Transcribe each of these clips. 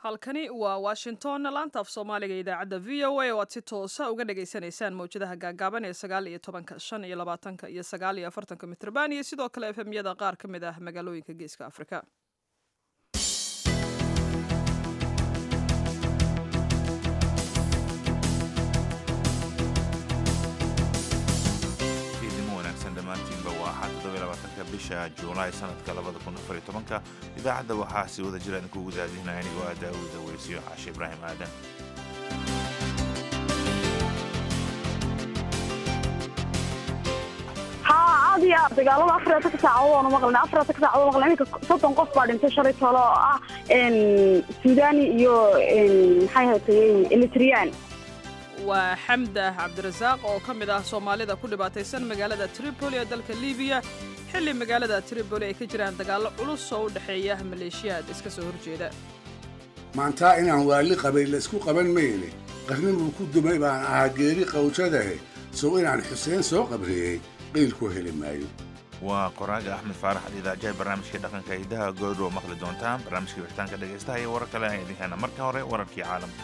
halkani waa washington laanta af soomaaliga idaacadda v o a oo aad si toosa uga dhagaysanaysaan mawjadaha gaagaaban ee sagaal iyo tobanka shan iyo labaatanka iyo sagaal iyo afartanka mitrban iyo sidoo kale efemyada qaar ka mid ah magaalooyinka geeska afrika dhammaantiinba waa axad toddobylabaatanka bisha juulaay sanadka labada kun afar iyo tobanka idaacadda waxaa si wada jira idinkugu daadinaya anigoo ah daawuda weysiyo caashe ibraahim aadan haa aad iyo aad dagaalada afarta ka saacadood oonu maqlina afarta ka saacadood maqlina iminka soddon qof baa dhintay shalay tolo oo ah suudani iyo maxay hatayey elitriyaan waa xamda cabdirasaaq oo ka mid ah soomaalida ku dhibaataysan magaalada tripoli ee dalka libiya xilli magaalada tripoli ay ka jiraan dagaallo culus oo u dhexeeya maleeshiyaad iska soo horjeeda maantaa inaan waali qabay laysku qaban mayne qarnibuu ku dumay baan ahaa geeri qawjadahe sow inaan xuseen soo qabriyey qiilku heli maayo waa qoraaga axmed faarax adiidaajaha barnaamijkai dhaqanka hidaha goodhow maqli doontaan barnaamijkii wixitaanka dhegaystaha iyo warar kale aan idin heena marka hore wararkii caalamka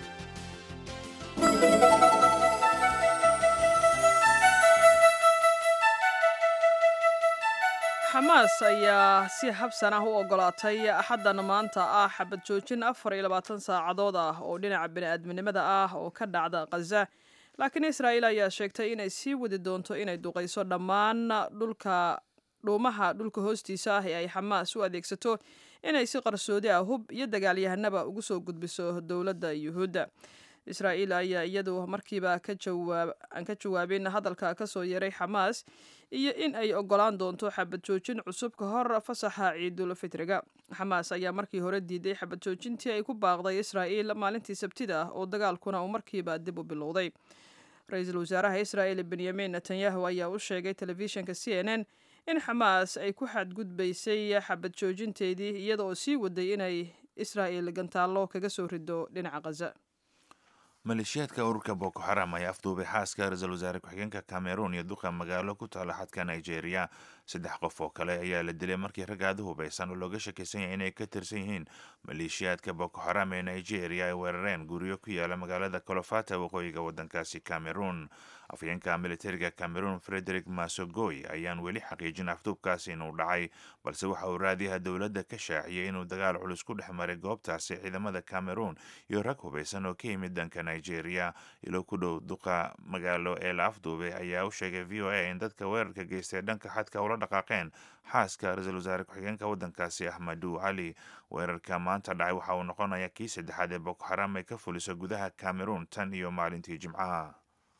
xamaas ayaa si habsan ah u ogolaatay axaddan maanta ah xabad joojin afar iyo labaatan saacadood ah oo dhinaca bini'aadminimada ah oo ka dhacda khaza laakiin israa'iil ayaa sheegtay inay sii wadi doonto inay duqayso dhammaan dhulka dhuumaha dhulka hoostiisa ah ee ay xamaas u adeegsato inay si qarsoodi ah hub iyo dagaalyahanaba ugu soo gudbiso dowladda yuhuudda israa'iil ayaa iyadu markiiba aan ka jawaabin hadalka ka soo yeeray xamaas iyo in ay ogolaan doonto xabad joojin cusub ka hor fasaxa ciidul fitriga xamaas ayaa markii hore diiday xabad joojintii ay ku baaqday israa'iil maalintii sabtida ah oo dagaalkuna uu markiiba dib u bilowday ra-iisul wasaaraha israa'il benyamin netanyahu ayaa u sheegay telefishinka c n n in xamaas ay ku xadgudbaysay xabad joojinteedii iyada oo sii waday inay israa'iil gantaallo kaga soo rido dhinaca khaza maleeshiyaadka ururka boko xaram ayaa afduubay xaaska ra-iisul wasaare ku-xigeenka cameroon iyo duqa magaalo ku taala xadka nigeria saddex qof oo kale ayaa la dilay markii rag aada u hubaysan oo looga shakaysan yahay inay ka tirsan yihiin maleeshiyaadka boko xaram ee nigeria ay weerareen guryo ku yaala magaalada colofata waqooyiga waddankaasi cameroon afhayeenka militariga cameroon frederick masogoy ayaan weli xaqiijin afduubkaasi inuu dhacay balse waxa uu raadiyaha dowladda ka shaaciyey inuu dagaal culus ku dhex maray goobtaasi ciidamada cameroon iyo rag hubaysan oo ka yimid dhanka nigeria ilo ku dhow duqa magaalo ee la afduubay ayaa u sheegay v o a in dadka weerarka geystay dhanka xadka ula dhaqaaqeen xaaska ra-iisul wasaare ku-xigeenka waddankaasi axmedu cali weerarka maanta dhacay waxa uu noqonaya kii saddexaad ee boko xaram ay ka fuliso gudaha cameroon tan iyo maalintii jimcaha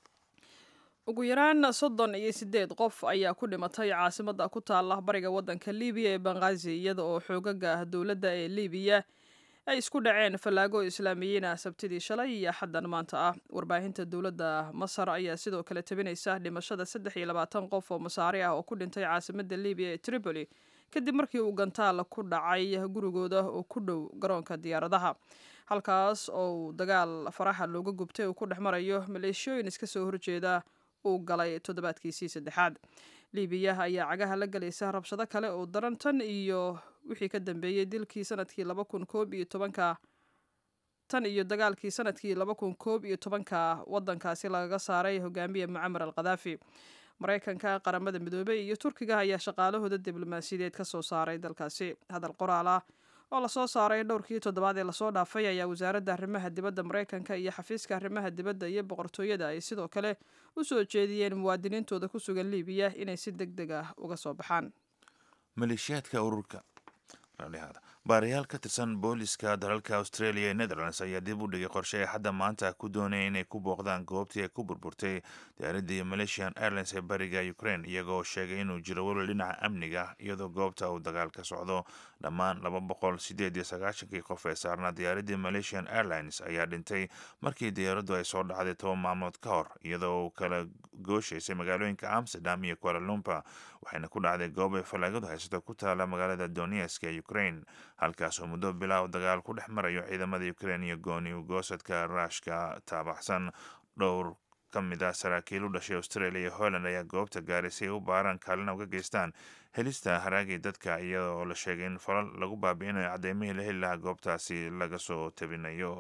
ugu yaraan soddon iyo siddeed qof ayaa ku dhimatay caasimadda ku taala bariga waddanka libiya ee bangazi iyada oo xoogaga dowladda ee libiya ay isku dhaceen fallaago islaamiyiin ah sabtidii shalay iyo axaddan maanta ah warbaahinta dowladda masar ayaa sidoo kale tabinaysa dhimashada saddex iyo labaatan qof oo masaari ah oo ku dhintay caasimadda libiya ee tripoli kadib markii uu gantaal ku dhacay gurigooda oo ku dhow garoonka diyaaradaha halkaas oo uu dagaal faraxa looga gubtay uu ku dhex marayo maleeshiyooyin iska soo horjeeda uu galay toddobaadkiisii saddexaad libiya ayaa cagaha la galaysa rabshado kale oo daran tan iyo wixii ka dambeeyey dilkii sanadkii laba kun koob iyo tobanka tan iyo dagaalkii sanadkii laba kun koob iyo tobanka waddankaasi lagaga saaray hogaamiye mucamar al khadaafi maraykanka qaramada midoobey iyo turkiga ayaa shaqaalahooda diblomaasiyadeed ka soo saaray dalkaasi hadal qoraal ah oo lasoo saaray dhowrkii toddobaad ee lasoo dhaafay ayaa wasaaradda arrimaha dibadda maraykanka iyo xafiiska arrimaha dibadda iyo boqortooyada ay sidoo kale u soo jeediyeen muwaadiniintooda ku sugan libiya inay si deg deg ah uga soo baxaan maleeshiyaadka ururka baarayaal ka tirsan booliska dalalka australia ee netherlands ayaa dib u dhigay qorshe ay hadda maanta ku doonaya inay ku booqdaan goobtii ay ku burburtay diyaaradii malaysian airlines ee bariga ukraine iyagoo sheegay inuu jiro welwel dhinaca amniga iyadoo goobta uu dagaal ka socdo dhammaan laba boqol sideed iyo sagaashankii qof ee saarnaa diyaaradii malaysian airlines ayaa dhintay markii diyaaraddu ay soo dhacday toban maalmood ka hor iyadoo uu kala gooshaysay magaalooyinka amsterdam iyo kuala lumpa waxayna ku dhacday goob ay fallaagadu haysato ku taala magaalada donesk ee ukraine halkaas oo muddo bilaaw dagaal ku dhex marayo ciidamada ukraine iyo gooni ugoosadka ruushka taabaxsan dhowr ka mid ah saraakiil u dhashay australia iyo holland ayaa goobta gaaray si ay u baaraan kaalina uga geystaan helista haraagii dadka iyadoo la sheegay in falal lagu baabi'inayo caddeymihii la heli lahaa goobtaasi laga soo tabinayo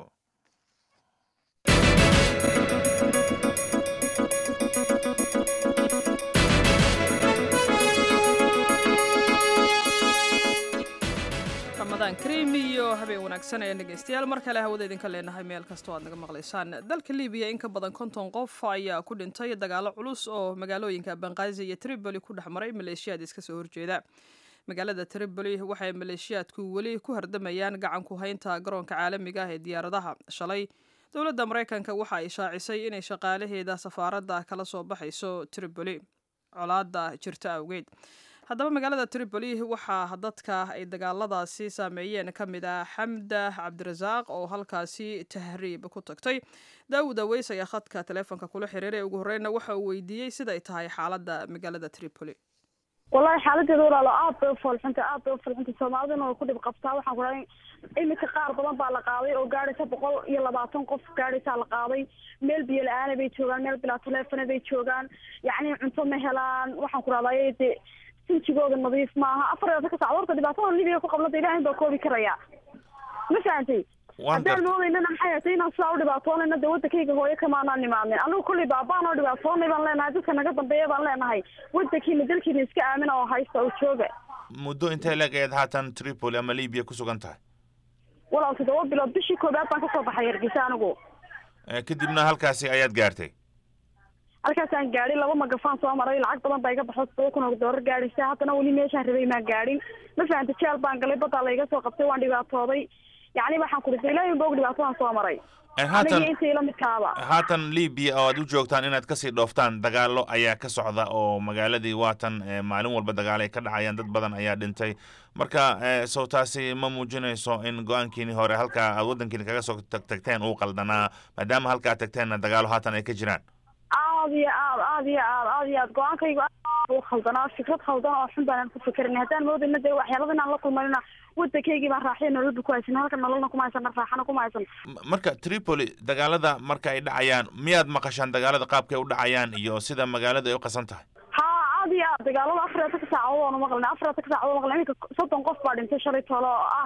ramadaan kariim iyo habeen wanaagsan ayaan dhegeystayaal mar kale hawada idinka leenahay meel kastoo aad naga maqlaysaan dalka libiya in ka badan konton qof ayaa ku dhintay dagaalo culus oo magaalooyinka banqaazi iyo tripoli ku dhex maray maleeshiyaad iska soo horjeeda magaalada tripoli waxay maleeshiyaadku weli ku hardamayaan gacan ku haynta garoonka caalamiga ah ee diyaaradaha shalay dowladda maraykanka waxa ay shaacisay inay shaqaalaheeda safaaradda kala soo baxayso tripoli colaada jirta awgeed haddaba magaalada tripoli waxaa dadka ay dagaaladaasi saameeyeen ka mid ah xamda cabdirasaaq oo halkaasi tahriib ku tagtay daawud aweys ayaa khadka taleefonka kula xiriiray ugu horeyna waxa uu weydiiyey siday tahay xaaladda magaalada tripoli wallahi xaaladeeda walaalo aad bay ufoolxunta aad bay ufoolxunta soomaalidana way ku dhib qabtaa waxaan ku dhahay iminka qaar badan baa la qaaday oo gaadhaysa boqol iyo labaatan qof gaadhaysaa la qaaday meel biyo la-aana bay joogaan meel bilaa taleefona bay joogaan yacni cunto ma helaan waxaan ku rahday de sinjigooda nadiif maaha afar iyo labaatan ka sacdood horta dhibaatada libiya ku qablada ilaahay baa koobi karaya ma fahantay haddaan moodaynana maxay hatay inaan sidaa u dhibaatoonayna dee waddankayga hooyo kamaanaan nimaanin anigu kollay baabaan oo dhibaatoonay baan leenahay dadka naga dambeeya baan leenahay waddankiina dalkiina iska aamina oo haysta oo jooga muddo intee leeg ayaad haatan tripoli ama libiya ku sugan tahay walaal toddoba bilood bishii koobaad baan kasoo baxay hargeysa anigu kadibna halkaasi ayaad gaartay halkaasaan gaadhay laba magafaan soo maray lacag badan baa iga baxo todoba kun oo doolar gaadhaysa haddana weli meeshaan rabay maan gaadhin ma fahanta jeel baan galay baddaa laiga soo qabtay waan dhibaatooday yacni waxaan ku dhintay ilaahin boog dhibaatadan soo maray haatan inta ila midkaaba haatan libiya oo aad u joogtaan inaad kasii dhooftaan dagaalo ayaa ka socda oo magaaladii waatan maalin walba dagaalo ay ka dhacayaan dad badan ayaa dhintay marka sow taasi ma muujinayso in go-aankiini hore halkaa aad waddankiini kaga soo tagteen uu qaldanaa maadaama halkaa tagteenna dagaalo haatan ay ka jiraan aad iyo aad aad iyo aad aad iyo aad go-aankaygu aad u khaldanaa fikrad khaldan oo xun baanan ku fekerin haddaan moodayna dee waxyaalada inaan la kulmanina waddankaygii baan raaxiya nololba ku haysan halka nololna kuma haysan raaxana kuma haysan marka tripoli dagaalada marka ay dhacayaan miyaad maqashaan dagaalada qaabkay u dhacayaan iyo sida magaalada ay u qasan tahay ha aad iyo aad dagaalada afar iyo tanka saacadood oonu maqlin afar iyo tanka saacadood maqlin iminka soddon qof baa dhintay shalay toole oo ah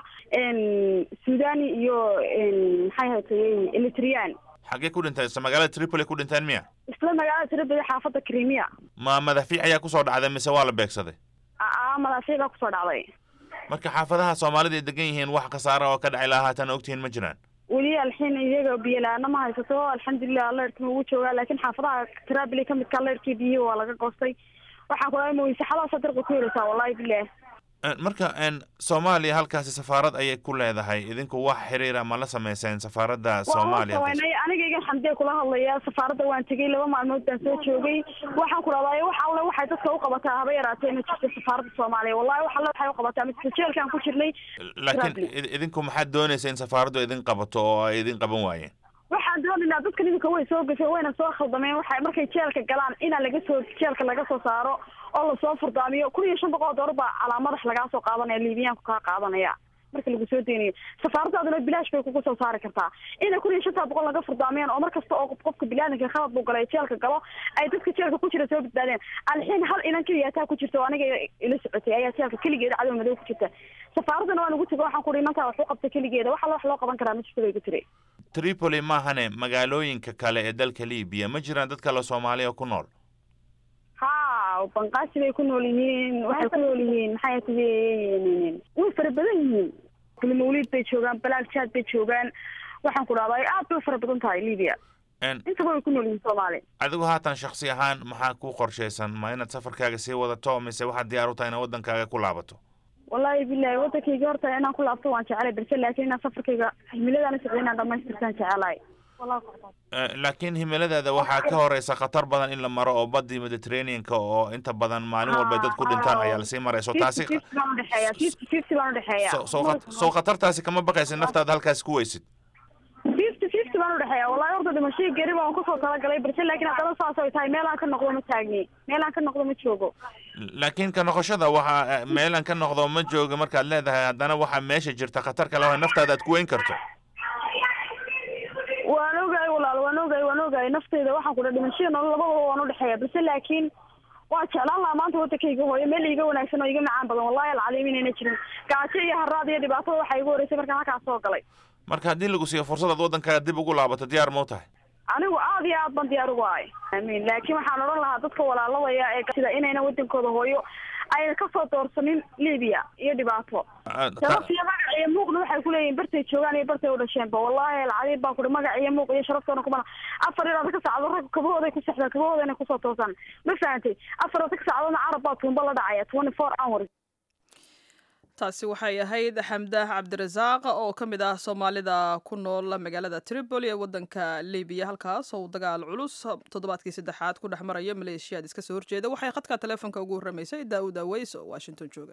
suudani iyo maxay hatayey elitrian xaggee ku dhintay se magaalada tripoli ku dhinteen miya isla magaalada tripoli xaafadda crimea ma madaafiic ayaa kusoo dhacday mise waa la beegsaday a madaafiic baa kusoo dhacday marka xaafadaha soomaalida ay degan yihiin wax khasaara oo ka dhacay lahaa haatan ogtihiin ma jiraan weli alxiin iyaga biyo-la-aana ma haysato alxamdulilah leerkima ugu joogaa laakiin xaafadaha trabili ka midka leerkii biyihi waa laga goostay waxaan ku dhahay maweysaxadaasa darqa ku heleysaa wallahi bilah marka soomaaliya halkaasi safaarad ayay ku leedahay idinku wax xiriira ma la sameyseen safaaradda soomaaliya waanay aniga igan xamdee kula hadlaya safaaradda waan tegey laba maalmood baan soo joogay waxaan ku dhahday wax alle waxay dadka u qabataa haba yaraatee ma jirto safaaradda soomaaliya wallahi wax alle waxay u qabataa ma jirto jeelkaan ku jirnay laakiin idinku maxaad doonaysa in safaaraddu idin qabato oo ay idin qaban waayeen waxaan doonaynaa dadka idinka way soo gashay wayna soo khaldameen waxay markay jeelka galaan inaa laga soo jeelka laga soo saaro oo lasoo furdaamiyo kun iyo shan boqol oo doolar baa calaa madax lagaa soo qaadanaya liibiyaanku kaa qaadanaya marka lagu soo deynayo safaaradaaduna bilaash bay kugu soo saari kartaa inay kun iyo shantaa boqol laga furdaamiyaan oo mar kasta oo qofka bilaadanka khalad buu galay jeelka galo ay dadka jeelka ku jira soo badbaadeen alxiin hal inan keliya taa ku jirta oo aniga ila socotay ayaa jeelka keligeeda cadow madow ku jirta safaaradana waan ugu tego waxaan ku uhi inantaa wax u qabta keligeeda wax alla wax loo qaban karaa ma jirto bay ku tiri tripoli maahane magaalooyinka kale ee dalka libiya ma jiraan dad kale soomaaliya ku nool ha banqaasi bay ku nool yihiin waxay ku nool yihiin maxay tihi way fara badan yihiin mawlid bay joogaan balaag jaad bay joogaan waxaan ku dhahday aad bay u fara badan tahay libya intaba way ku nool yihiin soomaali adigu haatan shaksi ahaan maxaa ku qorshaysan ma inaad safarkaaga sii wadato mise waxaad diyaar u tahay inaad waddankaaga ku laabato wallahi bilahi waddankayga horta inaan ku laabto waan jecelay balse laakiin inaan safarkayga himiladaan socday inaan dhamaystirtaan jecelahay laakiin himiladaada waxaa ka horeysa khatar badan in la maro oo badii mediterraneanka oo inta badan maalin walba dad ku dhintaan ayaa lasii marayso taasi soo khatartaasi kama baqaysid naftaada halkaasi ku weysid fifty fifty baan udhexeeya wallahi horta dhimashadii geri baan kusoo talagalay balse laakiin haddana saas ay tahay meelaan ka noqdo ma taagni meelaan ka noqdo ma joogo laakiin ka noqoshada waxaa meelaan ka noqdo ma joogo markaad leedahay haddana waxaa meesha jirta khatar kale oo naftaada aad ku weyn karto waan ogahay walaal waan ogahay waan ogahay waaye nafteyda waxaan ku dhaha dhimashada nolol labadaba waan udhexeeya balse laakiin waa jeclaan lahaa maanta wadankayga hooyo meel iiga wanaagsan oo iga macaan badan wallahi alcadiim inayna jirin gaajo iyo haraad iyo dhibaatada waxaa igu horeysay markaan halkaas soo galay marka haddii lagu siiyo fursad aad waddankaaga dib ugu laabato diyaar ma u tahay anigu aad iyo aad ban diyaar ugu ahay amiin laakiin waxaan odhan lahaa dadka walaaladaya ee sida inayna wadankooda hooyo ayna kasoo doorsanin libiya iyo dhibaato sharaf iyo magac iyo muuqna waxay kuleeyihin bartay joogaan iyo bartay u dhasheenba wallahi alcadiim baan kuhi magac iyo muuq iyo sharaftoona kumana afar iyo ka saacdood rag kabahooday ku sexdaan kabahooda inay kusoo toosaan ma fahantay afar iyo ka saacadoodna carab baa tuumba la dhacaya twenty four hours taasi waxay ahayd xamdaah cabdirasaaq oo ka mid ah soomaalida ku nool magaalada tripoli ee waddanka libiya halkaas oo dagaal culus toddobaadkii saddexaad ku dhex marayo maleeshiyaad iska soo horjeeda waxay khadka taleefonka ugu horramaysay daawud aweys oo washington jooga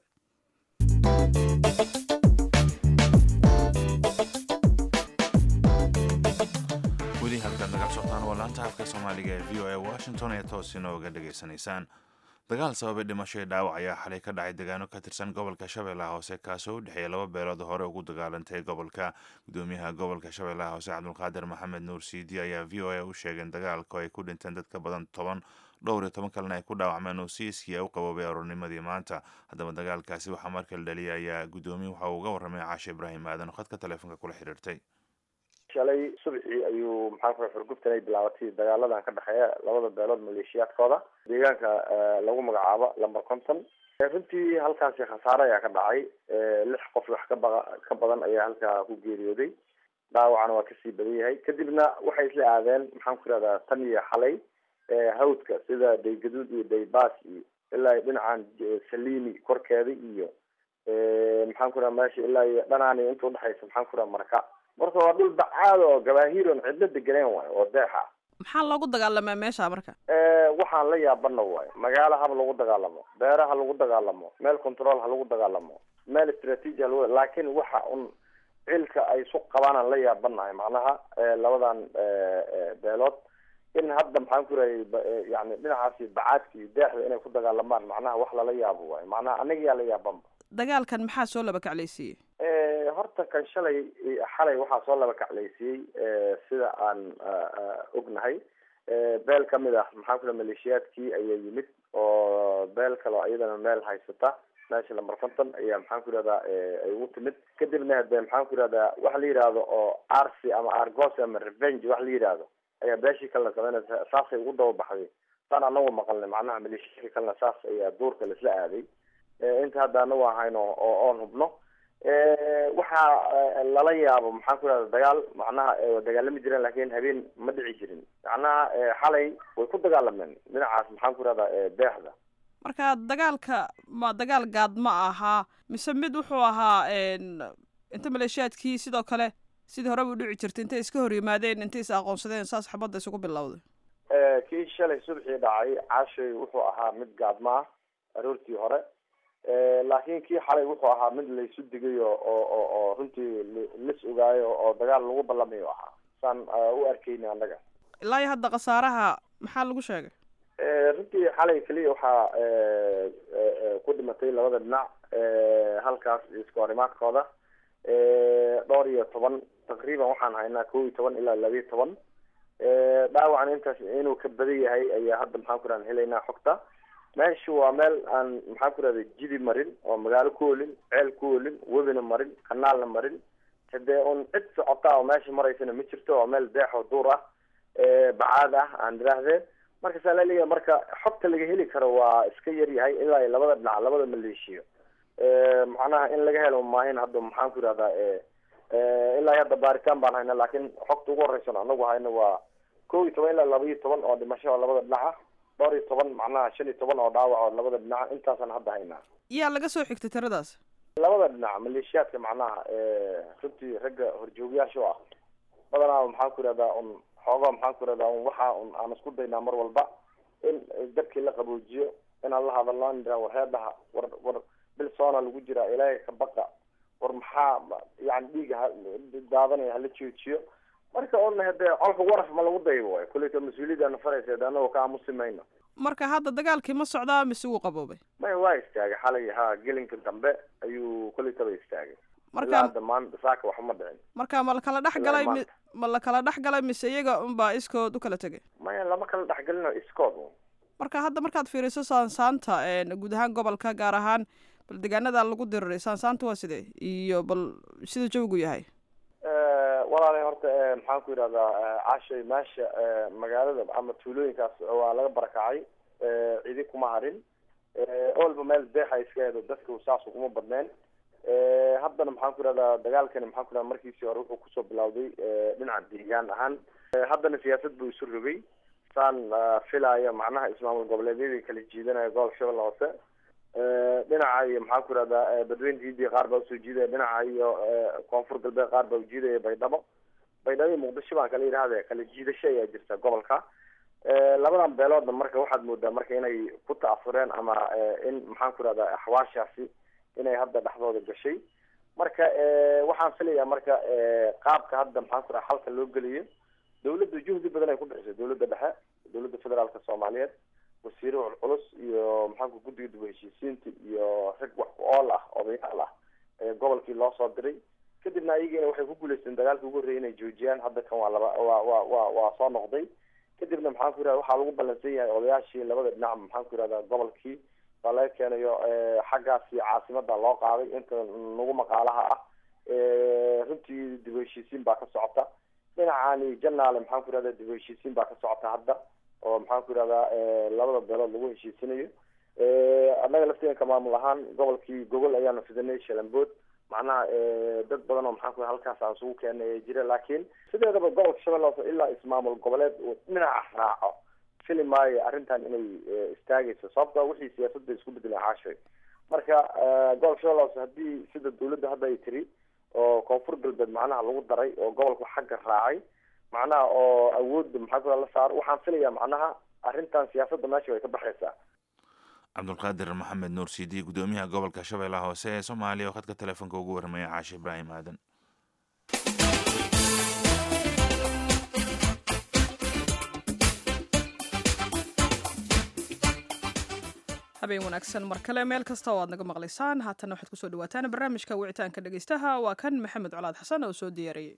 weli halkaad nagala socotaan waa laanta afka soomaaliga ee v o a washington ee toos inooga dhegaysanaysaan dagaal sababay dhimasho iyo dhaawac ayaa xalay ka dhacay deegaano ka tirsan gobolka shabeellaha hoose kaasoo u dhexeeya laba beelood hore ugu dagaalantay gobolka gudoomiyaha gobolka shabeellaha hoose cabdulqaadir maxamed nuur siidi ayaa v o a u sheegeen dagaalku ay ku dhinteen dad ka badan toban dhowr iyo toban kalena ay ku dhaawacmeen oo siiskii ay u qaboobay aroornimadii maanta haddaba dagaalkaasi waxaa markala dhaliyay ayaa guddoomiye waxa uu uga warramay caashe ibraahim aadan oo khadka taleefonka kula xiriirtay shalay subxii ayuu maxaa kula xurguftan ay bilaabatay dagaaladan ka dhexeeya labada beelood maleeshiyaadkooda deegaanka lagu magacaabo lamber conton runtii halkaasi khasaare ayaa ka dhacay lix qof wax ka ba ka badan ayaa halkaa ku geeriyooday dhaawacna waa kasii badan yahay kadibna waxay isla aadeen maxaan ku ihahdaa tan iyo xalay hawdka sida daygaduud iyo daybaas iyo ilaa dhinacan salini korkeeda iyo maxaan ku raha meesha ilaa iyo dhanaani inta udhexaysa maxaan ku raha marka marka waa dhul bacaad oo gabaahiiron cidlo deganeen waayo oo deexa maxaa loogu dagaalamaa meesha marka waxaan la yaabana waayo magaalo haba lagu dagaalamo beera ha lagu dagaalamo meel control ha lagu dagaalamo meel istraatiiji ha lagu laakiin waxa un cilka ay isu qabaanaan la yaabanahay macnaha labadan beelood in hadda maxaan ku rahay yani dhinacaasi bacaadka iyo deexda inay ku dagaalamaan macnaha wax lala yaabo waayo macnaha anagiyaa la yaabanba dagaalkan maxaa soo laba kaclaysiiyey horta kan shalay xalay waxaa soo laba kaclaysiiyey sida aan ognahay beel kamid ah maxaan ku raha maleeshiyaadkii ayaa yimid oo beel kale oo iyadana meel haysata meesha lamber conton ayaa maxaan ku ihahdaa ay ugu timid kadibna hade maxaan ku ihahdaa waxa la yidhaahdo oo arcy ama argos ama revenge wax la yidhaahdo ayaa beeshii kalena sameynaysa saasay ugu daba baxday saan anagu maqalnay macnaha maleeshiyaadka kalena saas ayaa duurka laisla aaday inta hadda anagu ahayno oo oon hubno waxaa lala yaabo maxaan ku ihahda dagaal macnaha dagaalami jireen lakin habeen ma dhici jirin macnaha xalay way ku dagaalameen dhinacaas maxaan ku ihahda deexda marka dagaalka ma dagaal gaad ma ahaa mise mid wuxuu ahaa inta maleeshiyaadkii sidoo kale sidii horeba u dhici jirtay intay iska hor yimaadeen intay is aqoonsadeen saas xabadda isugu bilowday kii shalay subxii dhacay caashay wuxuu ahaa mid gaadma ah aroortii hore laakiin kii xalay wuxuu ahaa mid laysu digay oo oo oo runtii lis ogaayo oo dagaal lagu ballamayo ahaa saan u arkeyna annaga ilaa iyo hadda khasaaraha maxaa lagu sheegay runtii xalay keliya waxaa ku dhimatay labada dhinac halkaas isku horimaadkooda dhowr iyo toban taqriiban waxaan haynaa kow iyo toban ilaa laba iyo toban dhaawacan intaas inuu ka badan yahay ayaa hadda maxaan ku rahan helaynaa xogta meeshu waa meel aan maxaan ku rahda jidi marin oo magaalo ku olin ceel ku olin webina marin kanaalna marin hadee un cid socota oo meesha maraysana ma jirto waa meel deex oo duur ah bacaad ah aan idhaahdee marka saa laleeyahay marka xogta laga heli karo waa iska yar yahay ilaa iyo labada dhinac labada maleeshiyo macnaha in laga helo maahin hadda maxaan ku ihahdaa ilaa hadda baaritaan baan hayna laakiin xogta ugu horeysan anagu hayna waa kow iyo toban ilaa laba iyo toban oo dhimasho oo labada dhinac ah dhowr iyo toban macnaha shan iyo toban oo dhaawac oo labada dhinac intaasaan hadda haynaa yaa laga soo xigtay tiradaas labada dhinac maleeshiyaadka macnaha runtii ragga horjoogayaasha u ah badanaa maxaan ku ihahdaa un xoogaa maxaan ku ihahdaa un waxa un aan isku daynaa mar walba in dabkii la qaboojiyo inaan la hadalno an idhaha war heedhaha war war bil soona lagu jiraa ilaahay ka baqa war maxaa yani dhiiga ha daadanaya hala joojiyo marka un hade colka waraf ma lagu daybo waay kulleyta mas-uuliyadana faraysa de anagoo ka aamusi mayno marka hadda dagaalkii ma socdaa mise wuu qaboobay maya waa istaagay xalay ha gelinka dambe ayuu kulleytaba istaagay marka hadda maanta saaka wax uma dhicin marka ma la kala dhex galay mi maanta. ma la kala dhex galay mise iyaga unbaa iskood u kala tegay maya lama kala dhexgelino iskood marka hadda markaad fiiriso saansaanta een, guud ahaan gobolka gaar ahaan bal deegaanada lagu diriray saansaanta waa sidee iyo bal sida jawigu yahay walaalay horta eh, maxaan ku yidhahdaa eh, cashay meesha eh, magaalada ama tuulooyinkaas waa laga barakacay eh, cidi kuma harin eh, olba meel deexa iska hedo dadka saas uguma badneen eh, haddana maxaan ku yidhahdaa dagaalkani maxaan ku yidhahdaa markiisii hore wuxuu kusoo bilowday eh, dhinaca deegaan ahaan Eh, haddana siyaasad buu isu rogay saan eh, filaya macnaha ismaamul goboleedyadii kala jiidanaya gobolka shabeelle hoose Eh, dhinaca iyo maxaan ku yidhahdaa eh, badweynta hindiya qaar baa usoo jiidaya dhinaca iyo eh, koonfur galbeed qaar baa ujiidaya baydhabo baydhabo iyo muqdisho baan kala yidhahda kala jiidasho ayaa jirta gobolka Eh, labadan beeloodna marka waxaad moodaa marka inay ku ta'asureen ama eh, in maxaan ku yidhahdaa axwaashaasi inay hadda dhexdooda gashay marka eh, waxaan filayaa marka eh, qaabka hadda maxaan ku yidhahdaa xalka loo geliyo dawladda juhdi badan ay ku bixisay dawladda dhexe dawladda federaalka soomaaliyeed wasiiro culculus iyo maxaanku guddiga dib u heshiisiinta iyo rag wax ku ool ah odayaal ah ee gobolkii loo soo diray kadibna ayagiina waxay ku guuleysteen dagaalkii ugu horreeyay inay joojiyaan hadda kan waa laba waa waa waa waa soo noqday kadibna maxaan ku yidhahda waxaa lagu ballansan yahay odayaashii labada dhinac maxaan ku yidhahdaa gobolkii baa laga keenayo eh, xaggaasi caasimada loo qaaday inta nagu maqaalaha ah Eh, runtii dib u heshiisiin baa ka socota dhinacani janaale maxaan ku yidhahdaa dib u heshiisiin baa ka socota hadda oo maxaan ku yidhahdaa eh, labada beelood lagu heshiisinayo Eh, annaga lafteenka maamul ahaan gobolkii gogol ayaanu fidinay shalambood macnaha eh, dad badan oo maxaan ku yidhahdaa halkaas aan isugu keenay ayaa jira laakiin sideedaba gobolka shabeelle hoose ilaa ismaamul goboleed uu dhinaca raaco fili maayo arrintan inay eh, istaagayso sababtoo wixii siyaasadda isku bedeleen caashay marka eh, gobolka shabeelle hoose haddii sida dawladda hadda ay tiri oo koonfur galbeed macnaha lagu daray oo gobolku xagga raacay macnaha oo awoodda maxaa ku la saaro waxaan filayaa macnaha arrintan siyaasadda meesha way ka baxaysaa cabdulqaadir maxamed nuur sidi gudoomiyaha gobolka shabeellaha hoose ee soomaaliya oo khadka telefoonka ugu warramaya caashe ibraahim aadan habeen wanaagsan mar kale meel kasta oo aad naga maqlaysaan haatana waxaad kusoo dhawaataan barnaamijka wicitaanka dhegeystaha waa kan maxamed colaad xasan oo soo diyaariyey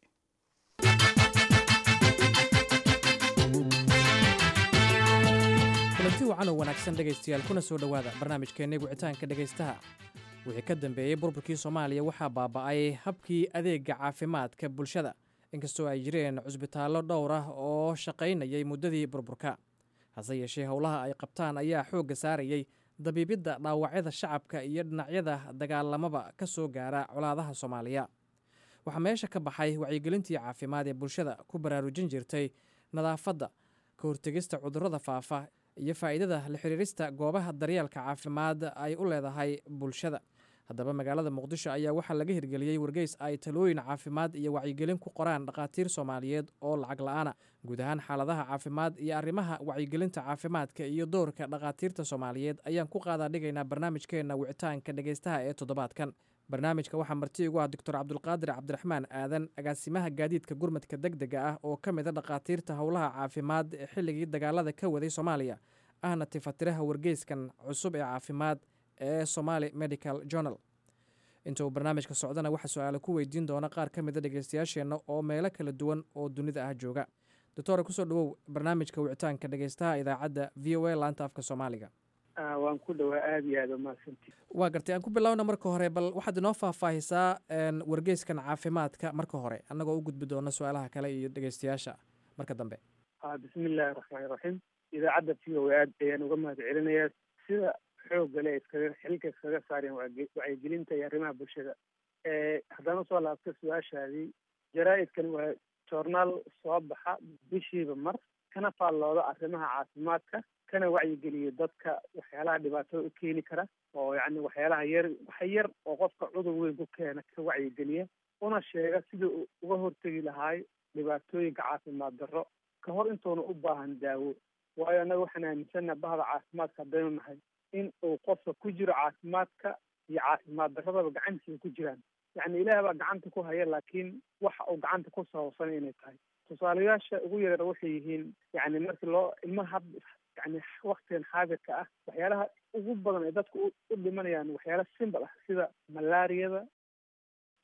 kulanti wacan oo wanaagsan dhegaystayaal kuna soo dhowaada barnaamijkeenna wicitaanka dhegaystaha wixii ka dambeeyey burburkii soomaaliya waxaa baaba'ay habkii adeega caafimaadka bulshada inkastoo ay jireen cusbitaallo dhowr ah oo shaqaynayay muddadii burburka hase yeeshee howlaha ay qabtaan ayaa xoogga saarayey dabiibidda dhaawacyada shacabka iyo dhinacyada dagaalamaba ka soo gaara colaadaha soomaaliya waxaa meesha ka baxay wacyigelintii caafimaad ee bulshada ku baraarujin jirtay nadaafadda ka hortegista cudurrada faafa iyo faa'iidada la xiriirista goobaha daryeelka caafimaad ay u leedahay bulshada haddaba magaalada muqdisho ayaa waxaa laga hirgeliyey wargeys ay talooyin caafimaad iyo wacyigelin ku qoraan dhakhaatiir soomaaliyeed oo lacag la-aana guud ahaan xaaladaha caafimaad iyo arrimaha wacyigelinta caafimaadka iyo doorka dhakhaatiirta soomaaliyeed ayaan ku qaadaa dhigaynaa barnaamijkeenna wicitaanka dhegaystaha ee toddobaadkan barnaamijka waxaa marti igu ah doctor cabdulqaadir cabdiraxmaan aadan agaasimaha gaadiidka gurmadka deg dega ah oo ka mid a dhakhaatiirta howlaha caafimaad ee xilligii dagaalada ka waday soomaaliya ahna tifatiraha wargeyskan cusub ee caafimaad ee somaali medical journal inta uu barnaamijka socdana waxaa su-aale ku weydiin doona qaar ka mid a dhegeystayaasheenna oo meelo kala duwan oo dunida ah jooga doctore kusoo dhawow barnaamijka wicitaanka dhegeystaha idaacadda v o a laanta afka soomaaliga waan ku dhawaa aada iyo aada umahadsanti waa gartay aan ku bilowna marka hore bal waxaad inoo faahfaahisaa wargeyskan caafimaadka marka hore annagoo u gudbi doona su-aalaha kale iyo dhegeystayaasha marka dambe bismi illaahi raxmaani raxiim idaacadda v o a aad ayaan uga mahad celinayaa sida xoogga le iskaga xilka iskaga saareen wacyigelinta iyo arrimaha bulshada haddaan usoo laabto su-aashaadii jaraa-idkan waa joornaal soo baxa bishiiba mar kana faallooda arrimaha caafimaadka kana wacyigeliyo dadka waxyaalaha dhibaatada u keeni kara oo yacni waxyaalaha yar wax yar oo qofka cudur weyn ku keena ka wacyigeliya una sheega sidii uu uga hortegi lahaay dhibaatooyinka caafimaad darro ka hor intuuna u baahan daawo waayo annaga waxaan aaminsannaha bahda caafimaadka haddaynu nahay in uu qofka ku jiro caafimaadka iyo caafimaad darradaba gacantiisa ku jiraan yacni ilaah baa gacanta ku haya laakiin waxa uu gacanta ku sababsan inay tahay tusaalayaasha ugu yareer waxay yihiin yacni markii loo ilmaha had yani waktigan xaadirka ah waxyaalaha ugu badan ay dadku u dhimanayaan waxyaala simbal ah sida malaariyada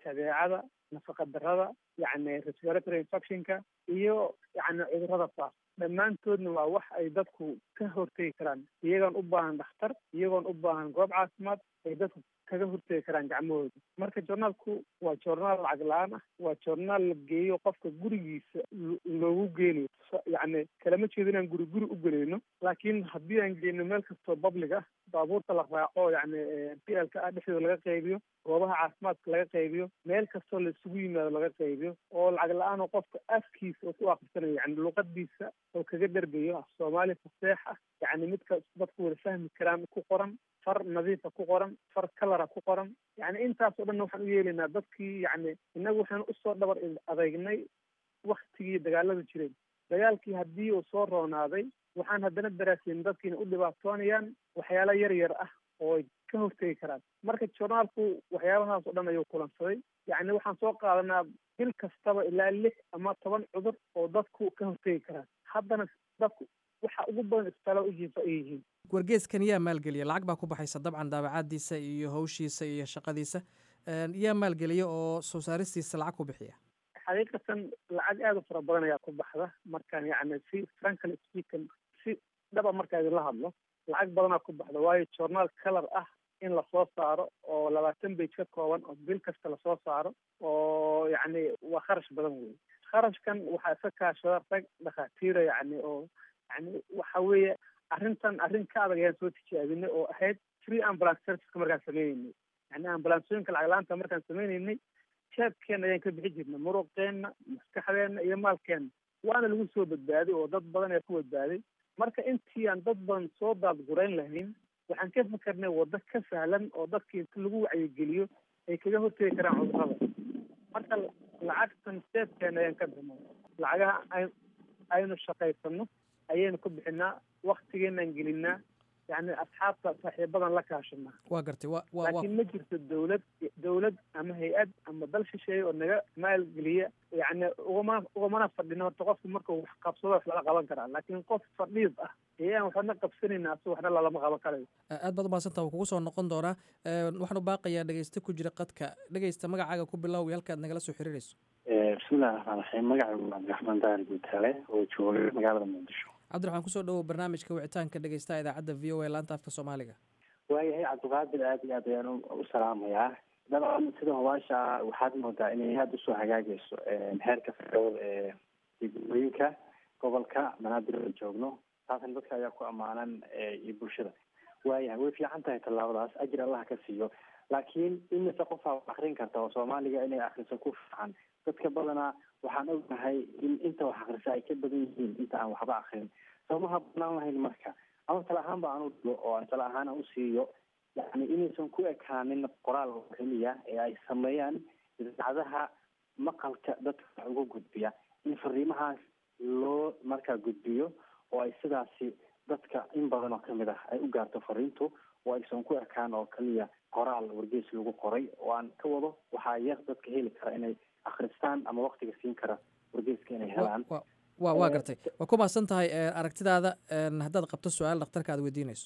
jadeecada nafaqa darada yacni respiratory infectionka iyo yacni cudurrada faaf dhammaantoodna waa wax ay dadku ka hortegi karaan iyagoon u baahan dhakhtar iyagoon u baahan goob caafimaad ay dadku kaga hortegi karaan gacmahooda marka journaalku waa journaal lacag la-aan ah waa journaal la geeyo qofka gurigiisa loogu geenayo yacni kalama jeedo inaan guri guri u geleyno laakiin haddii aan geyno meel kastoo public ah baabuurta la raaco yacni p l ka ah dhexdooda laga qaybiyo goobaha caafimaadka laga qaybiyo meel kastoo la isugu yimaado laga qaybiyo oo lacag la-aan oo qofka afkiisa oo ku akhrisanayo yani luqadiisa oo kaga dhergayo af soomaali faseex ah yacni midka dadku wada fahmi karaan ku qoran far nadiifa ku qoran far kalara ku qoran yacni intaas oo dhan waxaan u yeelaynaa dadkii yacni innagu waxaan usoo dhabar adeegnay waktigii dagaalada jireen dagaalkii haddii uu soo roonaaday waxaan haddana daraasayn dadkiina u dhibaatoonayaan waxyaalo yar yar ah oo ay ka hortegi karaan marka journaalku waxyaabahaas oo dhan ayuu kulansaday yacni waxaan soo qaadanaa bil kastaba ilaa lix ama toban cudur oo dadku ka hortegi karaan haddana dadku waxa ugu badan isbitaala u jiifa ay yihiin wargeeskan yaa maalgeliya lacag baa ku baxaysa dabcan daabacaadiisa iyo hawshiisa iyo shaqadiisa yaa maalgeliya oo soo saaristiisa lacag ku bixiya xaqiiqatan lacag aada u fara badan ayaa ku baxda markaan yacni si frankly speaking si dhaba markaa idinla hadlo lacag badanaa ku baxda waayo journaal color ah in lasoo saaro oo labaatan bage ka kooban oo bil kasta lasoo saaro oo yacni waa kharash badan wey kharashkan waxaa iska kaashada rag dhakhaatiira yacni oo yani waxa weeye arrintan arrin ka adag ayaan soo tijaabinay oo ahayd free ambulance serviceka markaan sameyneynay yani ambulansooyinka lacag la-aanta markaan sameyneynay jeebkeena ayaan ka bixi jirnay muruqeenna maskaxdeenna iyo maalkeenna waana lagu soo badbaaday oo dad badan ayaa ku badbaaday marka intii aan dad badan soo daadgurayn lahayn waxaan ka fikernay waddo ka sahlan oo dadkii inta lagu wacyigeliyo ay kaga hortegi karaan cudurrada marka lacagtan jeebkeena ayaan ka bixnay lacagaha ay aynu shaqaysano ayaynu ku bixinaa waktigeenaan gelinaa yani asxaabta saaxiibadan la kaashanaa waa gartay wa wa laakiin ma jirto dawlad dawlad ama hay-ad ama dal shisheeye oo naga maalgeliya yani ugama ugamana fadhino horta qofku markuu wax qabsado wax lala qaban karaa laakiin qof fadhiid ah ayaan waxna qabsanayna asu waxna lalama qaban karayo aad baad umahadsantaa wuu kugu soo noqon doonaa waxaan u baaqayaa dhegeyste ku jira qadka dhegeysta magacaaga ku bilow iyo halkaad nagala soo xiriirayso bismillahi raxmaan raxiim magacaygu cabdiraxmaan daahir guutaale oo jooga magaalada muqdisho cabdiraxmaan kusoo dhawow barnaamijka wicitaanka dhegeystaha idaacadda v o a laanta afka soomaaliga waayahay cabdiqaadir aad iyo aad ayaan u salaamayaa dabcan sida hubaasha waxaad moodaa inay aada usoo hagaagayso heerka fircood ee degmooyinka gobolka banaadir oo joogno taasna dadka ayaa ku ammaanan iyo bulshada waayahay way fiican tahay tallaabadaas ajir allah ka siiyo laakiin imise qofaa wax akrin karta oo soomaaliga inay akriso ku fiican dadka badanaa waxaan ognahay in inta wax akrisa ay ka badan yihiin inta aan waxba akrin soomaha banaan lahayn marka ama tala ahaan ba aan u dhigo oo aan tala ahaan aan u siiyo yani inaysan ku ekaanin qoraal oo keliya ee ay sameeyaan idaacadaha maqalka dadka wax uga gudbiya in fariimahaas loo markaa gudbiyo oo ay sidaasi dadka in badan oo kamid ah ay u gaarto fariintu oo aysan ku ekaan oo keliya qoraal wargees lagu qoray oo aan ka wado waxaa yar dadka heli kara inay akristaan ama waktiga siin kara wargeeska inay helaan wa waa gartay waa ku mahadsan tahay aragtidaada haddaad qabto su-aal dhakhtarka aad weydiinayso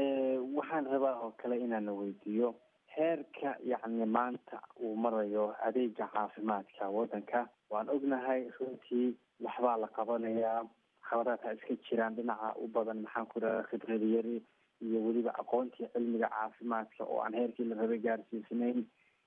waxaan rabaa oo kale inaana weydiiyo heerka yacni maanta uu marayo adeega caafimaadka waddanka waan ognahay runtii waxbaa la qabanayaa khabadaadha iska jiraan dhinaca u badan maxaan ku dhaha khibrada yari iyo weliba aqoontii cilmiga caafimaadka oo aan heerkii la rabay gaarsiisnayn